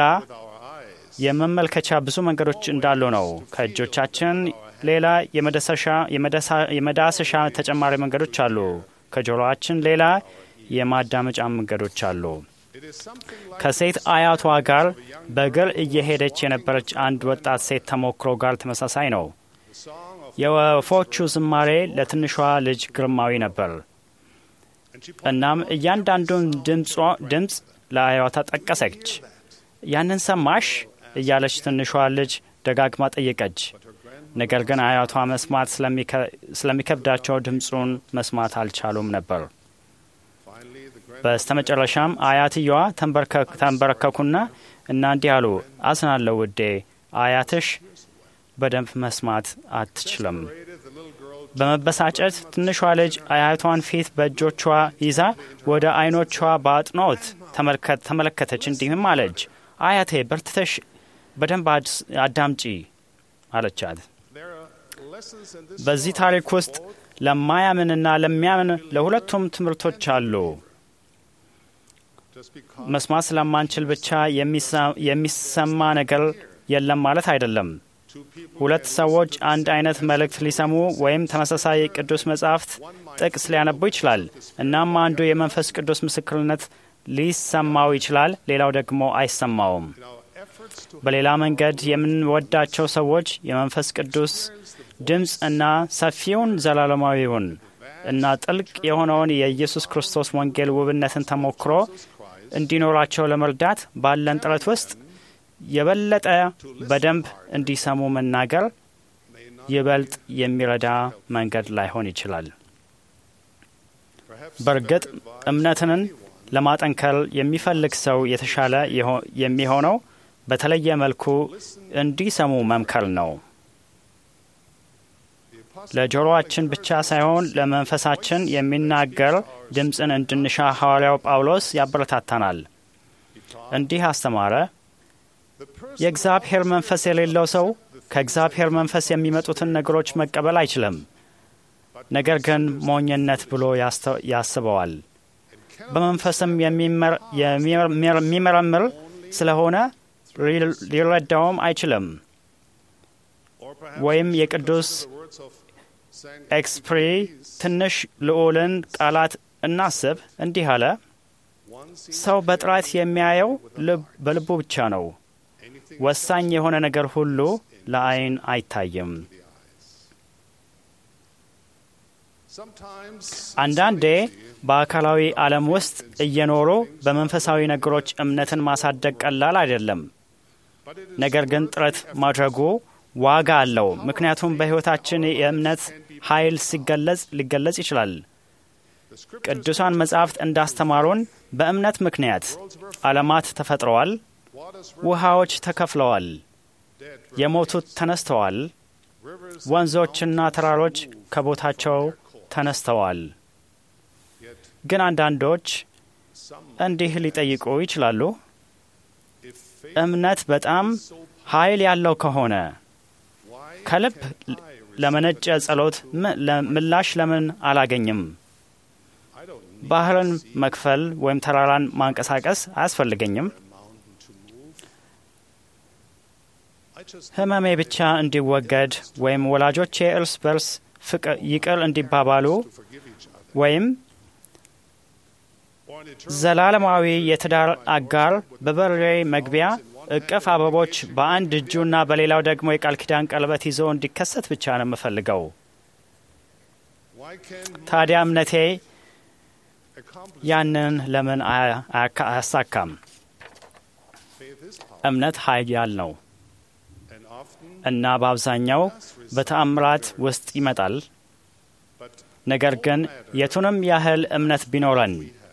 የመመልከቻ ብዙ መንገዶች እንዳሉ ነው። ከእጆቻችን ሌላ የመዳሰሻ- የመዳሳ- የመዳሰሻ ተጨማሪ መንገዶች አሉ። ከጆሮአችን ሌላ የማዳመጫ መንገዶች አሉ። It ከሴት አያቷ ጋር በእግር እየሄደች የነበረች አንድ ወጣት ሴት ተሞክሮ ጋር ተመሳሳይ ነው። የወፎቹ ዝማሬ ለትንሿ ልጅ ግርማዊ ነበር። እናም እያንዳንዱን ድምፅ ለአያቷ ጠቀሰች። ያንን ሰማሽ እያለች ትንሿ ልጅ ደጋግማ ጠየቀች። ነገር ግን አያቷ መስማት ስለሚከብዳቸው ድምፁን መስማት አልቻሉም ነበር። በስተመጨረሻም አያትየዋ ተንበረከኩና እና እንዲህ አሉ፣ አዝናለሁ ውዴ፣ አያትሽ በደንብ መስማት አትችልም። በመበሳጨት ትንሿ ልጅ አያቷን ፊት በእጆቿ ይዛ ወደ አይኖቿ በአጥኖት ተመለከተች። እንዲህም አለች፣ አያቴ በርትተሽ በደንብ አዳምጪ አለቻት። በዚህ ታሪክ ውስጥ ለማያምንና ለሚያምን ለሁለቱም ትምህርቶች አሉ። መስማት ስለማንችል ብቻ የሚሰማ ነገር የለም ማለት አይደለም። ሁለት ሰዎች አንድ አይነት መልእክት ሊሰሙ ወይም ተመሳሳይ ቅዱስ መጻሕፍት ጥቅስ ሊያነቡ ይችላል። እናም አንዱ የመንፈስ ቅዱስ ምስክርነት ሊሰማው ይችላል፣ ሌላው ደግሞ አይሰማውም። በሌላ መንገድ የምንወዳቸው ሰዎች የመንፈስ ቅዱስ ድምፅ እና ሰፊውን ዘላለማዊውን እና ጥልቅ የሆነውን የኢየሱስ ክርስቶስ ወንጌል ውብነትን ተሞክሮ እንዲኖራቸው ለመርዳት ባለን ጥረት ውስጥ የበለጠ በደንብ እንዲሰሙ መናገር ይበልጥ የሚረዳ መንገድ ላይሆን ይችላል። በእርግጥ እምነትን ለማጠንከር የሚፈልግ ሰው የተሻለ የሚሆነው በተለየ መልኩ እንዲሰሙ መምከር ነው። ለጆሮአችን ብቻ ሳይሆን ለመንፈሳችን የሚናገር ድምፅን እንድንሻ ሐዋርያው ጳውሎስ ያበረታታናል። እንዲህ አስተማረ። የእግዚአብሔር መንፈስ የሌለው ሰው ከእግዚአብሔር መንፈስ የሚመጡትን ነገሮች መቀበል አይችልም፣ ነገር ግን ሞኝነት ብሎ ያስበዋል። በመንፈስም የሚመረምር ስለሆነ ሊረዳውም አይችልም። ወይም የቅዱስ ኤክስፕሪ ትንሽ ልዑልን ቃላት እናስብ። እንዲህ አለ፣ ሰው በጥራት የሚያየው በልቡ ብቻ ነው። ወሳኝ የሆነ ነገር ሁሉ ለዓይን አይታይም። አንዳንዴ በአካላዊ ዓለም ውስጥ እየኖሩ በመንፈሳዊ ነገሮች እምነትን ማሳደግ ቀላል አይደለም። ነገር ግን ጥረት ማድረጉ ዋጋ አለው። ምክንያቱም በሕይወታችን የእምነት ኃይል ሲገለጽ ሊገለጽ ይችላል። ቅዱሳን መጻሕፍት እንዳስተማሩን በእምነት ምክንያት ዓለማት ተፈጥረዋል፣ ውሃዎች ተከፍለዋል፣ የሞቱት ተነስተዋል፣ ወንዞችና ተራሮች ከቦታቸው ተነስተዋል። ግን አንዳንዶች እንዲህ ሊጠይቁ ይችላሉ፣ እምነት በጣም ኃይል ያለው ከሆነ ከልብ ለመነጨ ጸሎት ምላሽ ለምን አላገኝም? ባህርን መክፈል ወይም ተራራን ማንቀሳቀስ አያስፈልገኝም? ህመሜ ብቻ እንዲወገድ ወይም ወላጆቼ እርስ በርስ ይቅር እንዲባባሉ ወይም ዘላለማዊ የትዳር አጋር በበሬ መግቢያ እቅፍ አበቦች በአንድ እጁና በሌላው ደግሞ የቃል ኪዳን ቀለበት ይዞ እንዲከሰት ብቻ ነው የምፈልገው። ታዲያ እምነቴ ያንን ለምን አያሳካም? እምነት ኃያል ነው እና በአብዛኛው በተአምራት ውስጥ ይመጣል። ነገር ግን የቱንም ያህል እምነት ቢኖረን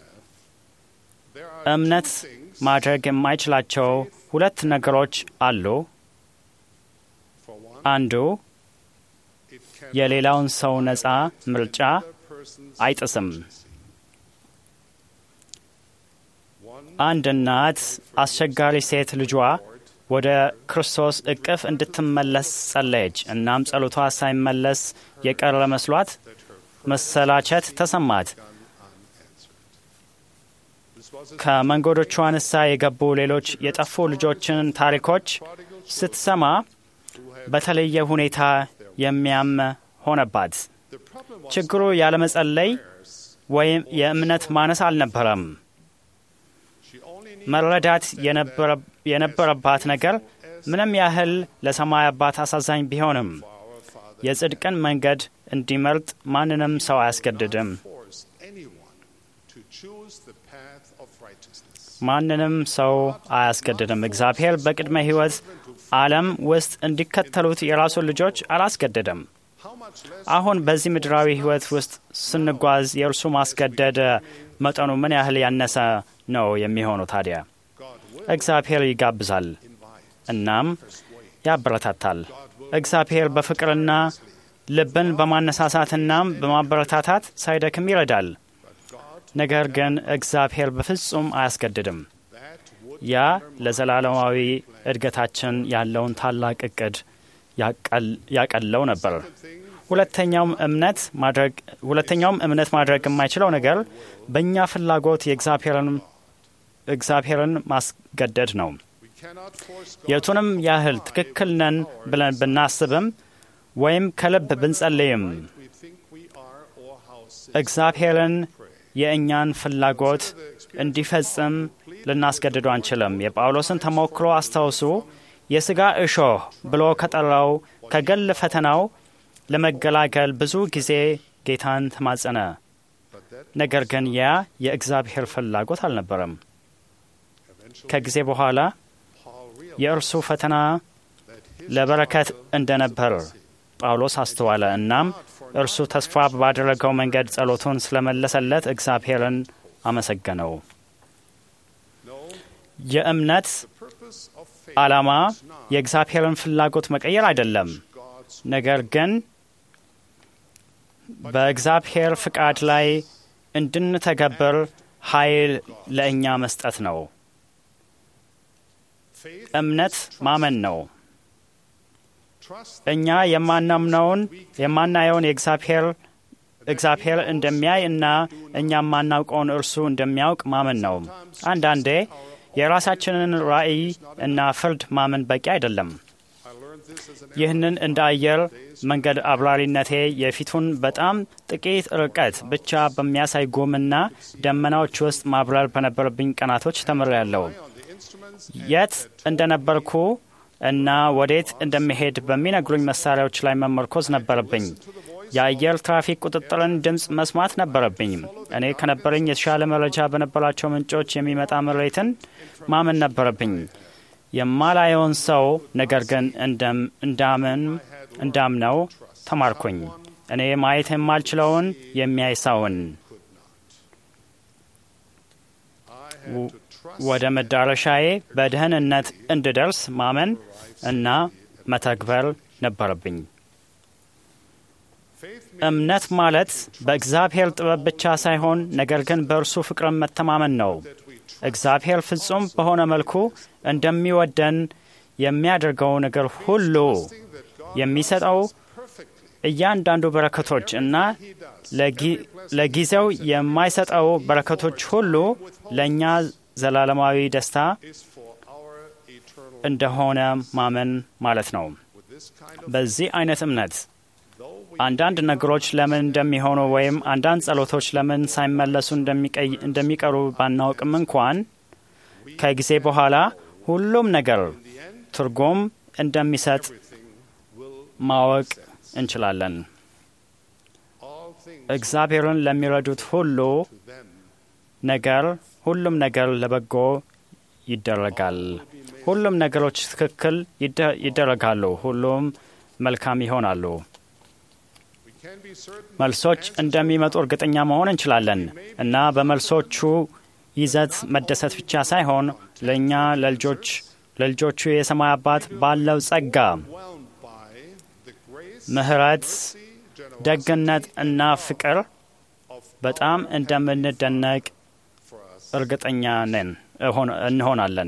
እምነት ማድረግ የማይችላቸው ሁለት ነገሮች አሉ። አንዱ የሌላውን ሰው ነጻ ምርጫ አይጥስም። አንድ እናት አስቸጋሪ ሴት ልጇ ወደ ክርስቶስ እቅፍ እንድትመለስ ጸለየች። እናም ጸሎቷ ሳይመለስ የቀረ መስሏት መሰላቸት ተሰማት። ከመንገዶቿ ንሳ የገቡ ሌሎች የጠፉ ልጆችን ታሪኮች ስትሰማ በተለየ ሁኔታ የሚያም ሆነባት። ችግሩ ያለመጸለይ ወይም የእምነት ማነስ አልነበረም። መረዳት የነበረባት ነገር ምንም ያህል ለሰማይ አባት አሳዛኝ ቢሆንም የጽድቅን መንገድ እንዲመርጥ ማንንም ሰው አያስገድድም። ማንንም ሰው አያስገድድም። እግዚአብሔር በቅድመ ሕይወት ዓለም ውስጥ እንዲከተሉት የራሱን ልጆች አላስገደደም። አሁን በዚህ ምድራዊ ሕይወት ውስጥ ስንጓዝ የእርሱ ማስገደድ መጠኑ ምን ያህል ያነሰ ነው የሚሆነው? ታዲያ እግዚአብሔር ይጋብዛል፣ እናም ያበረታታል። እግዚአብሔር በፍቅርና ልብን በማነሳሳትናም በማበረታታት ሳይደክም ይረዳል። ነገር ግን እግዚአብሔር በፍጹም አያስገድድም። ያ ለዘላለማዊ እድገታችን ያለውን ታላቅ እቅድ ያቀለው ነበር። ሁለተኛውም እምነት ማድረግ ሁለተኛውም እምነት ማድረግ የማይችለው ነገር በእኛ ፍላጎት የእግዚአብሔርን ማስገደድ ነው። የቱንም ያህል ትክክል ነን ብለን ብናስብም ወይም ከልብ ብንጸልይም እግዚአብሔርን የእኛን ፍላጎት እንዲፈጽም ልናስገድዱ አንችልም። የጳውሎስን ተሞክሮ አስታውሱ። የሥጋ እሾህ ብሎ ከጠራው ከገል ፈተናው ለመገላገል ብዙ ጊዜ ጌታን ተማጸነ። ነገር ግን ያ የእግዚአብሔር ፍላጎት አልነበረም። ከጊዜ በኋላ የእርሱ ፈተና ለበረከት እንደነበር ጳውሎስ አስተዋለ። እናም እርሱ ተስፋ ባደረገው መንገድ ጸሎቱን ስለመለሰለት እግዚአብሔርን አመሰገነው። የእምነት ዓላማ የእግዚአብሔርን ፍላጎት መቀየር አይደለም፣ ነገር ግን በእግዚአብሔር ፍቃድ ላይ እንድንተገብር ኃይል ለእኛ መስጠት ነው። እምነት ማመን ነው። እኛ የማናምነውን የማናየውን የእግዚአብሔር እግዚአብሔር እንደሚያይ እና እኛ የማናውቀውን እርሱ እንደሚያውቅ ማመን ነው። አንዳንዴ የራሳችንን ራዕይ እና ፍርድ ማመን በቂ አይደለም። ይህንን እንደ አየር መንገድ አብራሪነቴ የፊቱን በጣም ጥቂት ርቀት ብቻ በሚያሳይ ጉምና ደመናዎች ውስጥ ማብረር በነበረብኝ ቀናቶች ተምሬያለሁ። የት እንደነበርኩ እና ወዴት እንደሚሄድ በሚነግሩኝ መሳሪያዎች ላይ መመርኮዝ ነበረብኝ። የአየር ትራፊክ ቁጥጥርን ድምፅ መስማት ነበረብኝ። እኔ ከነበረኝ የተሻለ መረጃ በነበራቸው ምንጮች የሚመጣ ምሬትን ማመን ነበረብኝ። የማላየውን ሰው ነገር ግን እንዳምን እንዳምነው ተማርኩኝ። እኔ ማየት የማልችለውን የሚያይ ሰውን ወደ መዳረሻዬ በደህንነት እንድደርስ ማመን እና መተግበር ነበረብኝ። እምነት ማለት በእግዚአብሔር ጥበብ ብቻ ሳይሆን ነገር ግን በእርሱ ፍቅርን መተማመን ነው። እግዚአብሔር ፍጹም በሆነ መልኩ እንደሚወደን የሚያደርገው ነገር ሁሉ የሚሰጠው እያንዳንዱ በረከቶች እና ለጊዜው የማይሰጠው በረከቶች ሁሉ ለእኛ ዘላለማዊ ደስታ እንደሆነ ማመን ማለት ነው። በዚህ አይነት እምነት አንዳንድ ነገሮች ለምን እንደሚሆኑ ወይም አንዳንድ ጸሎቶች ለምን ሳይመለሱ እንደሚቀሩ ባናውቅም እንኳን ከጊዜ በኋላ ሁሉም ነገር ትርጉም እንደሚሰጥ ማወቅ እንችላለን። እግዚአብሔርን ለሚረዱት ሁሉ ነገር ሁሉም ነገር ለበጎ ይደረጋል። ሁሉም ነገሮች ትክክል ይደረጋሉ። ሁሉም መልካም ይሆናሉ። መልሶች እንደሚመጡ እርግጠኛ መሆን እንችላለን እና በመልሶቹ ይዘት መደሰት ብቻ ሳይሆን ለእኛ ለልጆች ለልጆቹ የሰማይ አባት ባለው ጸጋ፣ ምሕረት፣ ደግነት እና ፍቅር በጣም እንደምንደነቅ እርግጠኛ ነን እንሆናለን።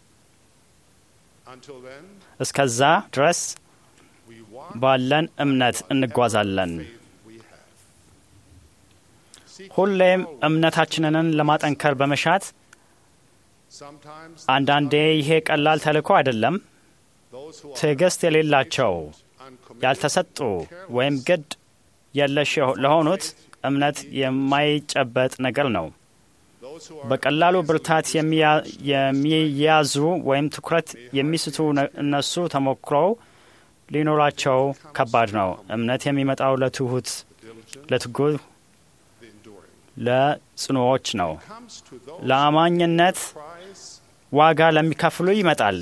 እስከዛ ድረስ ባለን እምነት እንጓዛለን። ሁሌም እምነታችንን ለማጠንከር በመሻት አንዳንዴ ይሄ ቀላል ተልእኮ አይደለም። ትዕግስት የሌላቸው ያልተሰጡ ወይም ግድ የለሽ ለሆኑት እምነት የማይጨበጥ ነገር ነው። በቀላሉ ብርታት የሚያዙ ወይም ትኩረት የሚስቱ እነሱ ተሞክሮው ሊኖራቸው ከባድ ነው። እምነት የሚመጣው ለትሁት፣ ለትጉህ፣ ለጽኑዎች ነው። ለአማኝነት ዋጋ ለሚከፍሉ ይመጣል።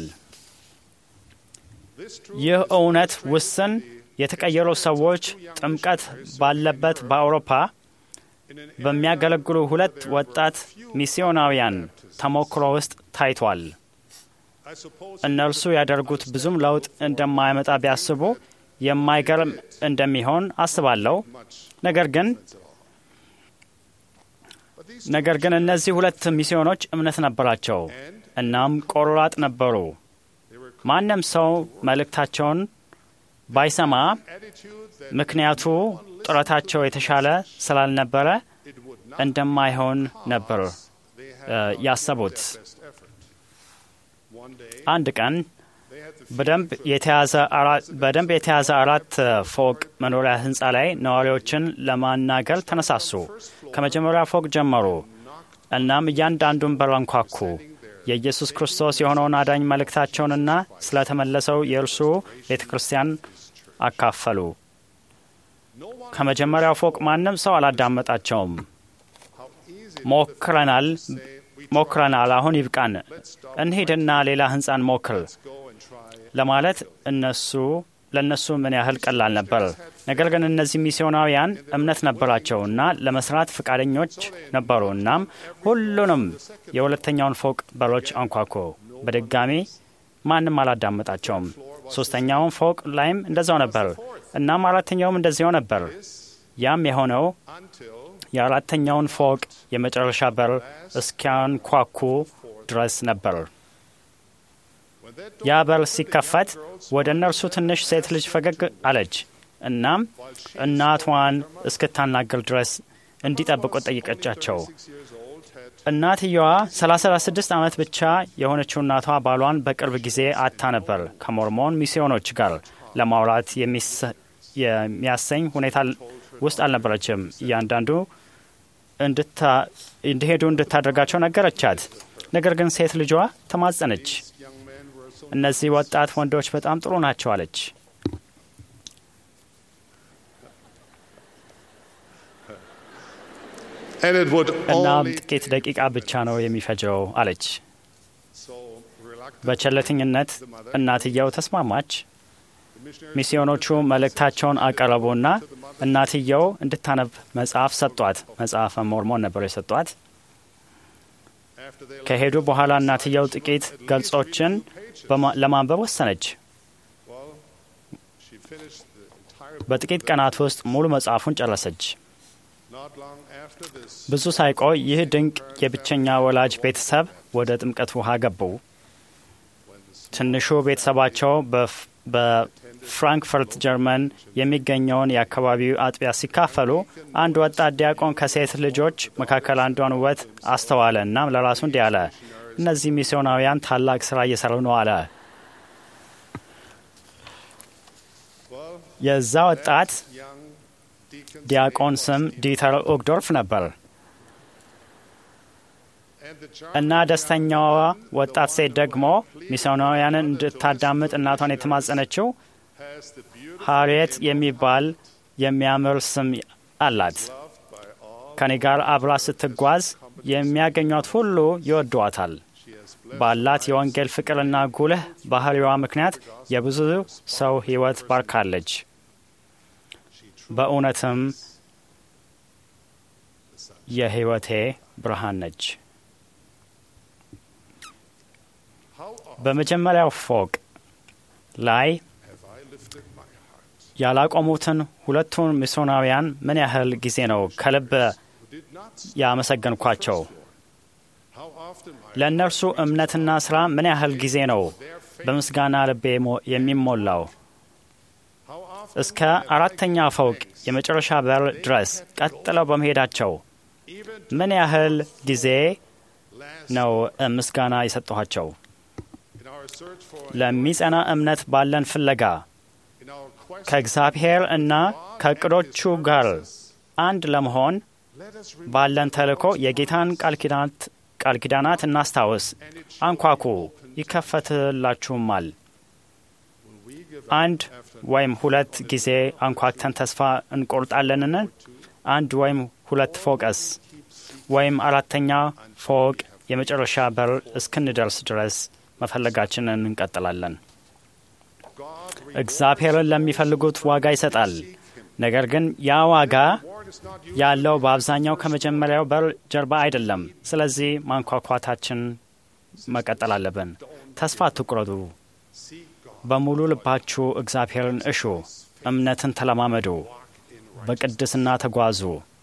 ይህ እውነት ውስን የተቀየሩ ሰዎች ጥምቀት ባለበት በአውሮፓ በሚያገለግሉ ሁለት ወጣት ሚስዮናውያን ተሞክሮ ውስጥ ታይቷል። እነርሱ ያደርጉት ብዙም ለውጥ እንደማያመጣ ቢያስቡ የማይገርም እንደሚሆን አስባለሁ። ነገር ግን ነገር ግን እነዚህ ሁለት ሚስዮኖች እምነት ነበራቸው፣ እናም ቆራጥ ነበሩ። ማንም ሰው መልእክታቸውን ባይሰማ ምክንያቱ ጥረታቸው የተሻለ ስላልነበረ እንደማይሆን ነበር ያሰቡት። አንድ ቀን በደንብ የተያዘ አራት ፎቅ መኖሪያ ህንፃ ላይ ነዋሪዎችን ለማናገር ተነሳሱ። ከመጀመሪያ ፎቅ ጀመሩ። እናም እያንዳንዱን በር አንኳኩ። የኢየሱስ ክርስቶስ የሆነውን አዳኝ መልእክታቸውንና ስለተመለሰው የእርሱ ቤተ ክርስቲያን አካፈሉ። ከመጀመሪያው ፎቅ ማንም ሰው አላዳመጣቸውም። ሞክረናል ሞክረናል፣ አሁን ይብቃን፣ እንሂድና ሌላ ህንፃን ሞክር ለማለት እነሱ ለእነሱ ምን ያህል ቀላል ነበር። ነገር ግን እነዚህ ሚስዮናውያን እምነት ነበራቸውና ለመስራት ፈቃደኞች ነበሩ። እናም ሁሉንም የሁለተኛውን ፎቅ በሮች አንኳኩ። በድጋሚ ማንም አላዳመጣቸውም። ሶስተኛውን ፎቅ ላይም እንደዛው ነበር። እናም አራተኛውም እንደዚያው ነበር። ያም የሆነው የአራተኛውን ፎቅ የመጨረሻ በር እስኪያንኳኩ ድረስ ነበር። ያ በር ሲከፈት ወደ እነርሱ ትንሽ ሴት ልጅ ፈገግ አለች። እናም እናቷን እስክታናገር ድረስ እንዲጠብቁ ጠይቀቻቸው። እናትየዋ 36 ዓመት ብቻ የሆነችው እናቷ ባሏን በቅርብ ጊዜ አታ ነበር። ከሞርሞን ሚስዮኖች ጋር ለማውራት የሚያሰኝ ሁኔታ ውስጥ አልነበረችም። እያንዳንዱ እንዲሄዱ እንድታደርጋቸው ነገረቻት። ነገር ግን ሴት ልጇ ተማጸነች። እነዚህ ወጣት ወንዶች በጣም ጥሩ ናቸው አለች። እናም ጥቂት ደቂቃ ብቻ ነው የሚፈጀው አለች። በቸለተኝነት እናትየው ተስማማች። ሚስዮኖቹ መልእክታቸውን አቀረቡና እናትየው እንድታነብ መጽሐፍ ሰጧት። መጽሐፈ ሞርሞን ነበር የሰጧት። ከሄዱ በኋላ እናትየው ጥቂት ገልጾችን ለማንበብ ወሰነች። በጥቂት ቀናት ውስጥ ሙሉ መጽሐፉን ጨረሰች። ብዙ ሳይቆይ ይህ ድንቅ የብቸኛ ወላጅ ቤተሰብ ወደ ጥምቀት ውሃ ገቡ። ትንሹ ቤተሰባቸው በፍራንክፈርት ጀርመን የሚገኘውን የአካባቢው አጥቢያ ሲካፈሉ አንድ ወጣት ዲያቆን ከሴት ልጆች መካከል አንዷን ውበት አስተዋለ። እናም ለራሱ እንዲህ አለ፣ እነዚህ ሚስዮናውያን ታላቅ ስራ እየሰሩ ነው አለ። የዛ ወጣት ዲያቆን ስም ዲተር ኦግዶርፍ ነበር እና ደስተኛዋ ወጣት ሴት ደግሞ ሚስዮናውያንን እንድታዳምጥ እናቷን የተማጸነችው ሃሪየት የሚባል የሚያምር ስም አላት። ከኔ ጋር አብራ ስትጓዝ የሚያገኟት ሁሉ ይወዷታል። ባላት የወንጌል ፍቅርና ጉልህ ባህሪዋ ምክንያት የብዙ ሰው ሕይወት ባርካለች። በእውነትም የሕይወቴ ብርሃን ነች። በመጀመሪያው ፎቅ ላይ ያላቆሙትን ሁለቱን ሚስዮናውያን ምን ያህል ጊዜ ነው ከልብ ያመሰገንኳቸው? ለእነርሱ እምነትና ስራ ምን ያህል ጊዜ ነው በምስጋና ልቤ የሚሞላው? እስከ አራተኛ ፎቅ የመጨረሻ በር ድረስ ቀጥለው በመሄዳቸው ምን ያህል ጊዜ ነው ምስጋና የሰጠኋቸው? ለሚጸና እምነት ባለን ፍለጋ ከእግዚአብሔር እና ከእቅዶቹ ጋር አንድ ለመሆን ባለን ተልእኮ የጌታን ቃል ኪዳናት እናስታውስ። አንኳኩ፣ ይከፈትላችሁማል። አንድ ወይም ሁለት ጊዜ አንኳክተን ተስፋ እንቆርጣለንን? አንድ ወይም ሁለት ፎቅስ ወይም አራተኛ ፎቅ የመጨረሻ በር እስክንደርስ ድረስ መፈለጋችንን እንቀጥላለን። እግዚአብሔርን ለሚፈልጉት ዋጋ ይሰጣል። ነገር ግን ያ ዋጋ ያለው በአብዛኛው ከመጀመሪያው በር ጀርባ አይደለም። ስለዚህ ማንኳኳታችን መቀጠል አለብን። ተስፋ አትቁረጡ። በሙሉ ልባችሁ እግዚአብሔርን እሹ። እምነትን ተለማመዱ። በቅድስና ተጓዙ።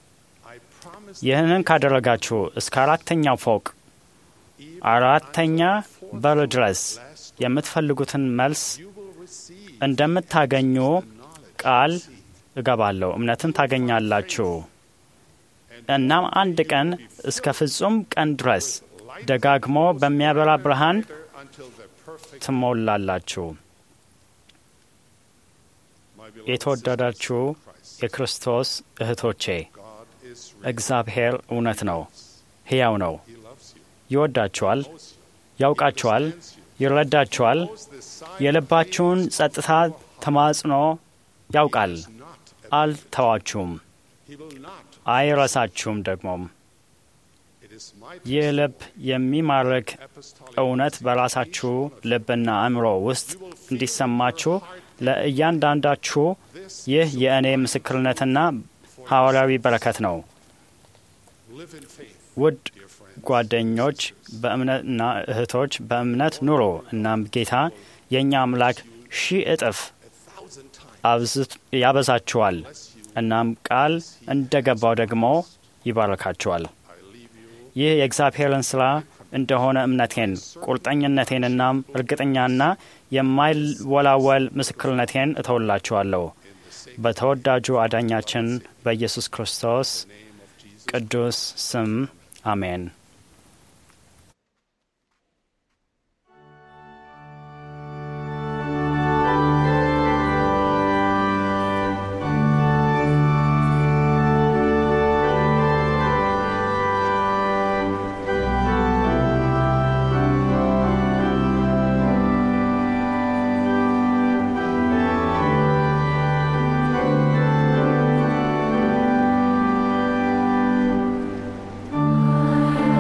ይህንን ካደረጋችሁ እስከ አራተኛው ፎቅ አራተኛ በር ድረስ የምትፈልጉትን መልስ እንደምታገኙ ቃል እገባለሁ። እምነትን ታገኛላችሁ። እናም አንድ ቀን እስከ ፍጹም ቀን ድረስ ደጋግሞ በሚያበራ ብርሃን ትሞላላችሁ። የተወደዳችሁ የክርስቶስ እህቶቼ እግዚአብሔር እውነት ነው፣ ሕያው ነው። ይወዳችኋል፣ ያውቃችኋል፣ ይረዳችኋል። የልባችሁን ጸጥታ ተማጽኖ ያውቃል። አልተዋችሁም፣ አይረሳችሁም። ደግሞም ይህ ልብ የሚማርክ እውነት በራሳችሁ ልብና አእምሮ ውስጥ እንዲሰማችሁ ለእያንዳንዳችሁ ይህ የእኔ ምስክርነትና ሐዋርያዊ በረከት ነው። ውድ ጓደኞች በእምነትና እህቶች በእምነት ኑሮ። እናም ጌታ የእኛ አምላክ ሺህ እጥፍ ያበዛችኋል። እናም ቃል እንደ ገባው ደግሞ ይባረካችኋል። ይህ የእግዚአብሔርን ሥራ እንደሆነ እምነቴን፣ ቁርጠኝነቴንና እርግጠኛና የማይወላወል ምስክርነቴን እተውላችኋለሁ በተወዳጁ አዳኛችን በኢየሱስ ክርስቶስ ቅዱስ ስም አሜን። I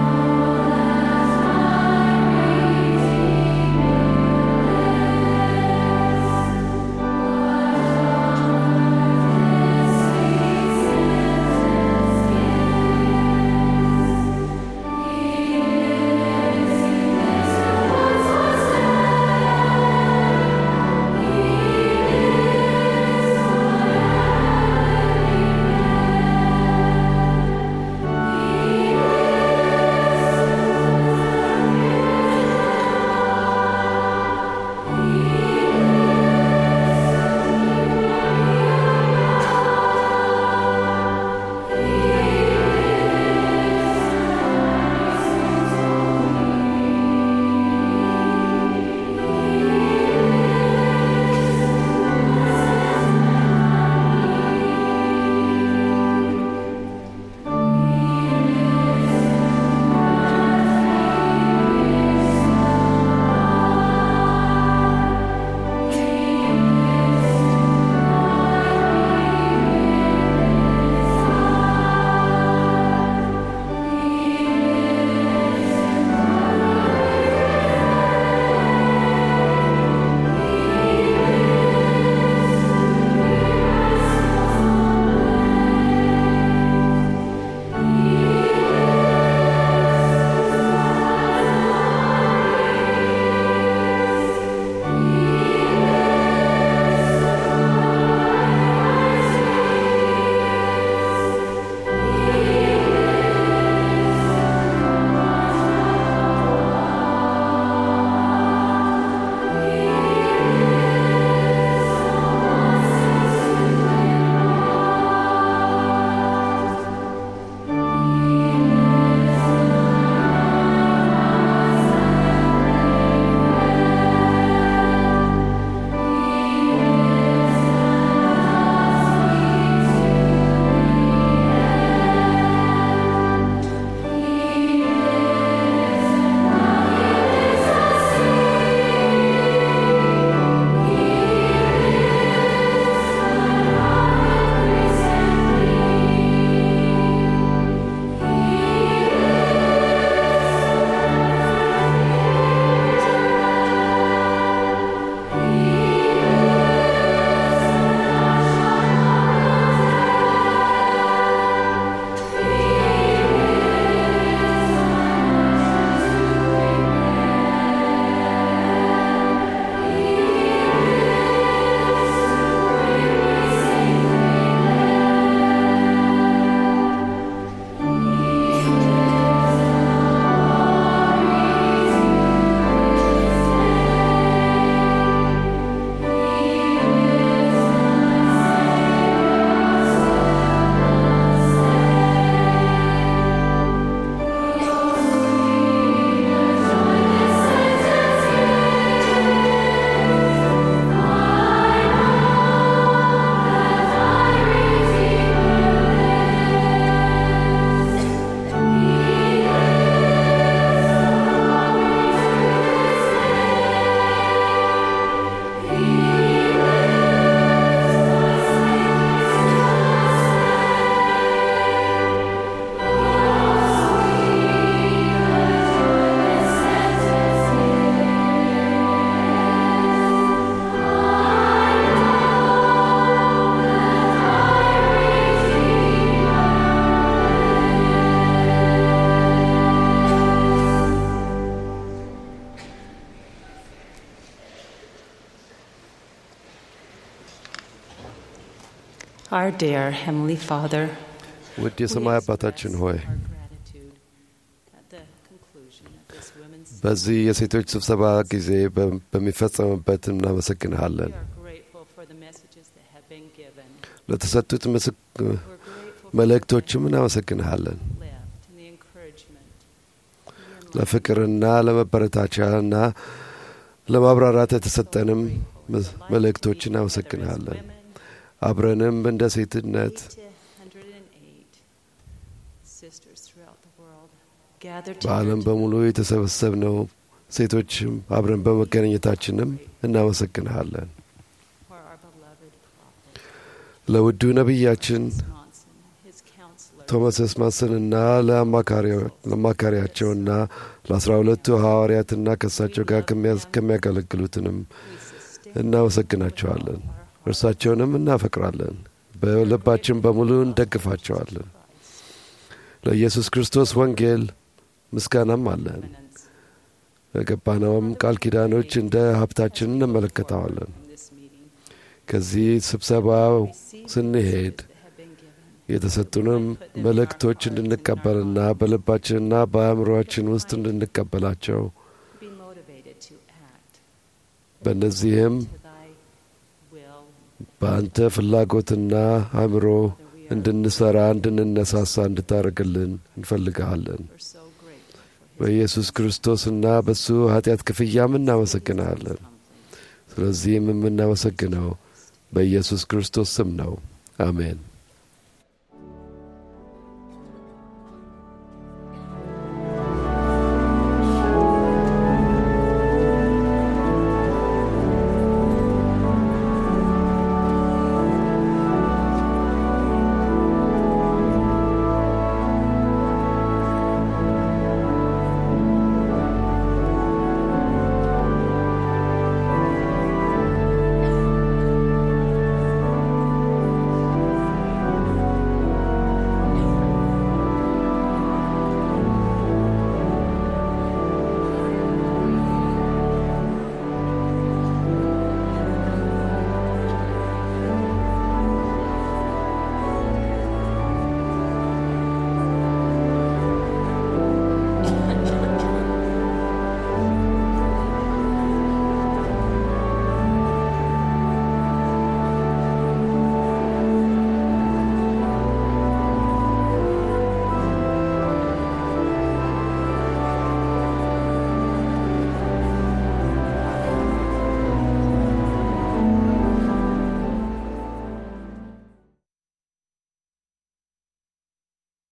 Our dear Heavenly Father, ውድ የሰማይ አባታችን ሆይ our gratitude at the conclusion of this women's በዚህ የሴቶች ስብሰባ ጊዜ በ- በሚፈጸምበት እናመሰግንሃለን። We are grateful for the messages that have been given, ለተሰጡት ምስክ- መልእክቶችም እናመሰግንሃለን። left, and the encouragement. ለፍቅርና ለመበረታቻና ለማብራራት የተሰጠንም መ- መልእክቶች እናመሰግንሃለን። አብረንም እንደ ሴትነት 108 sisters throughout the world gathered በዓለም በሙሉ የተሰበሰብነው ሴቶችም አብረን በመገናኘታችንም እናመሰግንሃለን። for our beloved prophet ለውዱ ነቢያችን Monson, his counselor, ቶማስ ኤስማስንና ለአማካሪው- ለአማካሪያቸውና ለአስራ ሁለቱ ሐዋርያትና ከእሳቸው ጋር ከሚያስ- ከሚያገለግሉትንም እናመሰግናቸዋለን። እርሳቸውንም እናፈቅራለን። በልባችን በሙሉ እንደግፋቸዋለን። ለኢየሱስ ክርስቶስ ወንጌል ምስጋናም አለን። ለገባነውም ቃል ኪዳኖች እንደ ሀብታችን እንመለከተዋለን። this meeting ከዚህ ስብሰባ ስንሄድ የተሰጡንም መልእክቶች እንድንቀበልና በልባችንና በአእምሮአችን ውስጥ እንድንቀበላቸው be motivated to act በእነዚህም to thy will. በአንተ ፍላጎትና አእምሮ እንድንሰራ እንድንነሳሳ እንድታደርግልን እንፈልግሃለን። We're so grateful for his በኢየሱስ ክርስቶስና በሱ ኃጢአት ክፍያም እናመሰግንሃለን። ስለዚህም የምናመሰግነው በኢየሱስ ክርስቶስ ስም ነው። አሜን።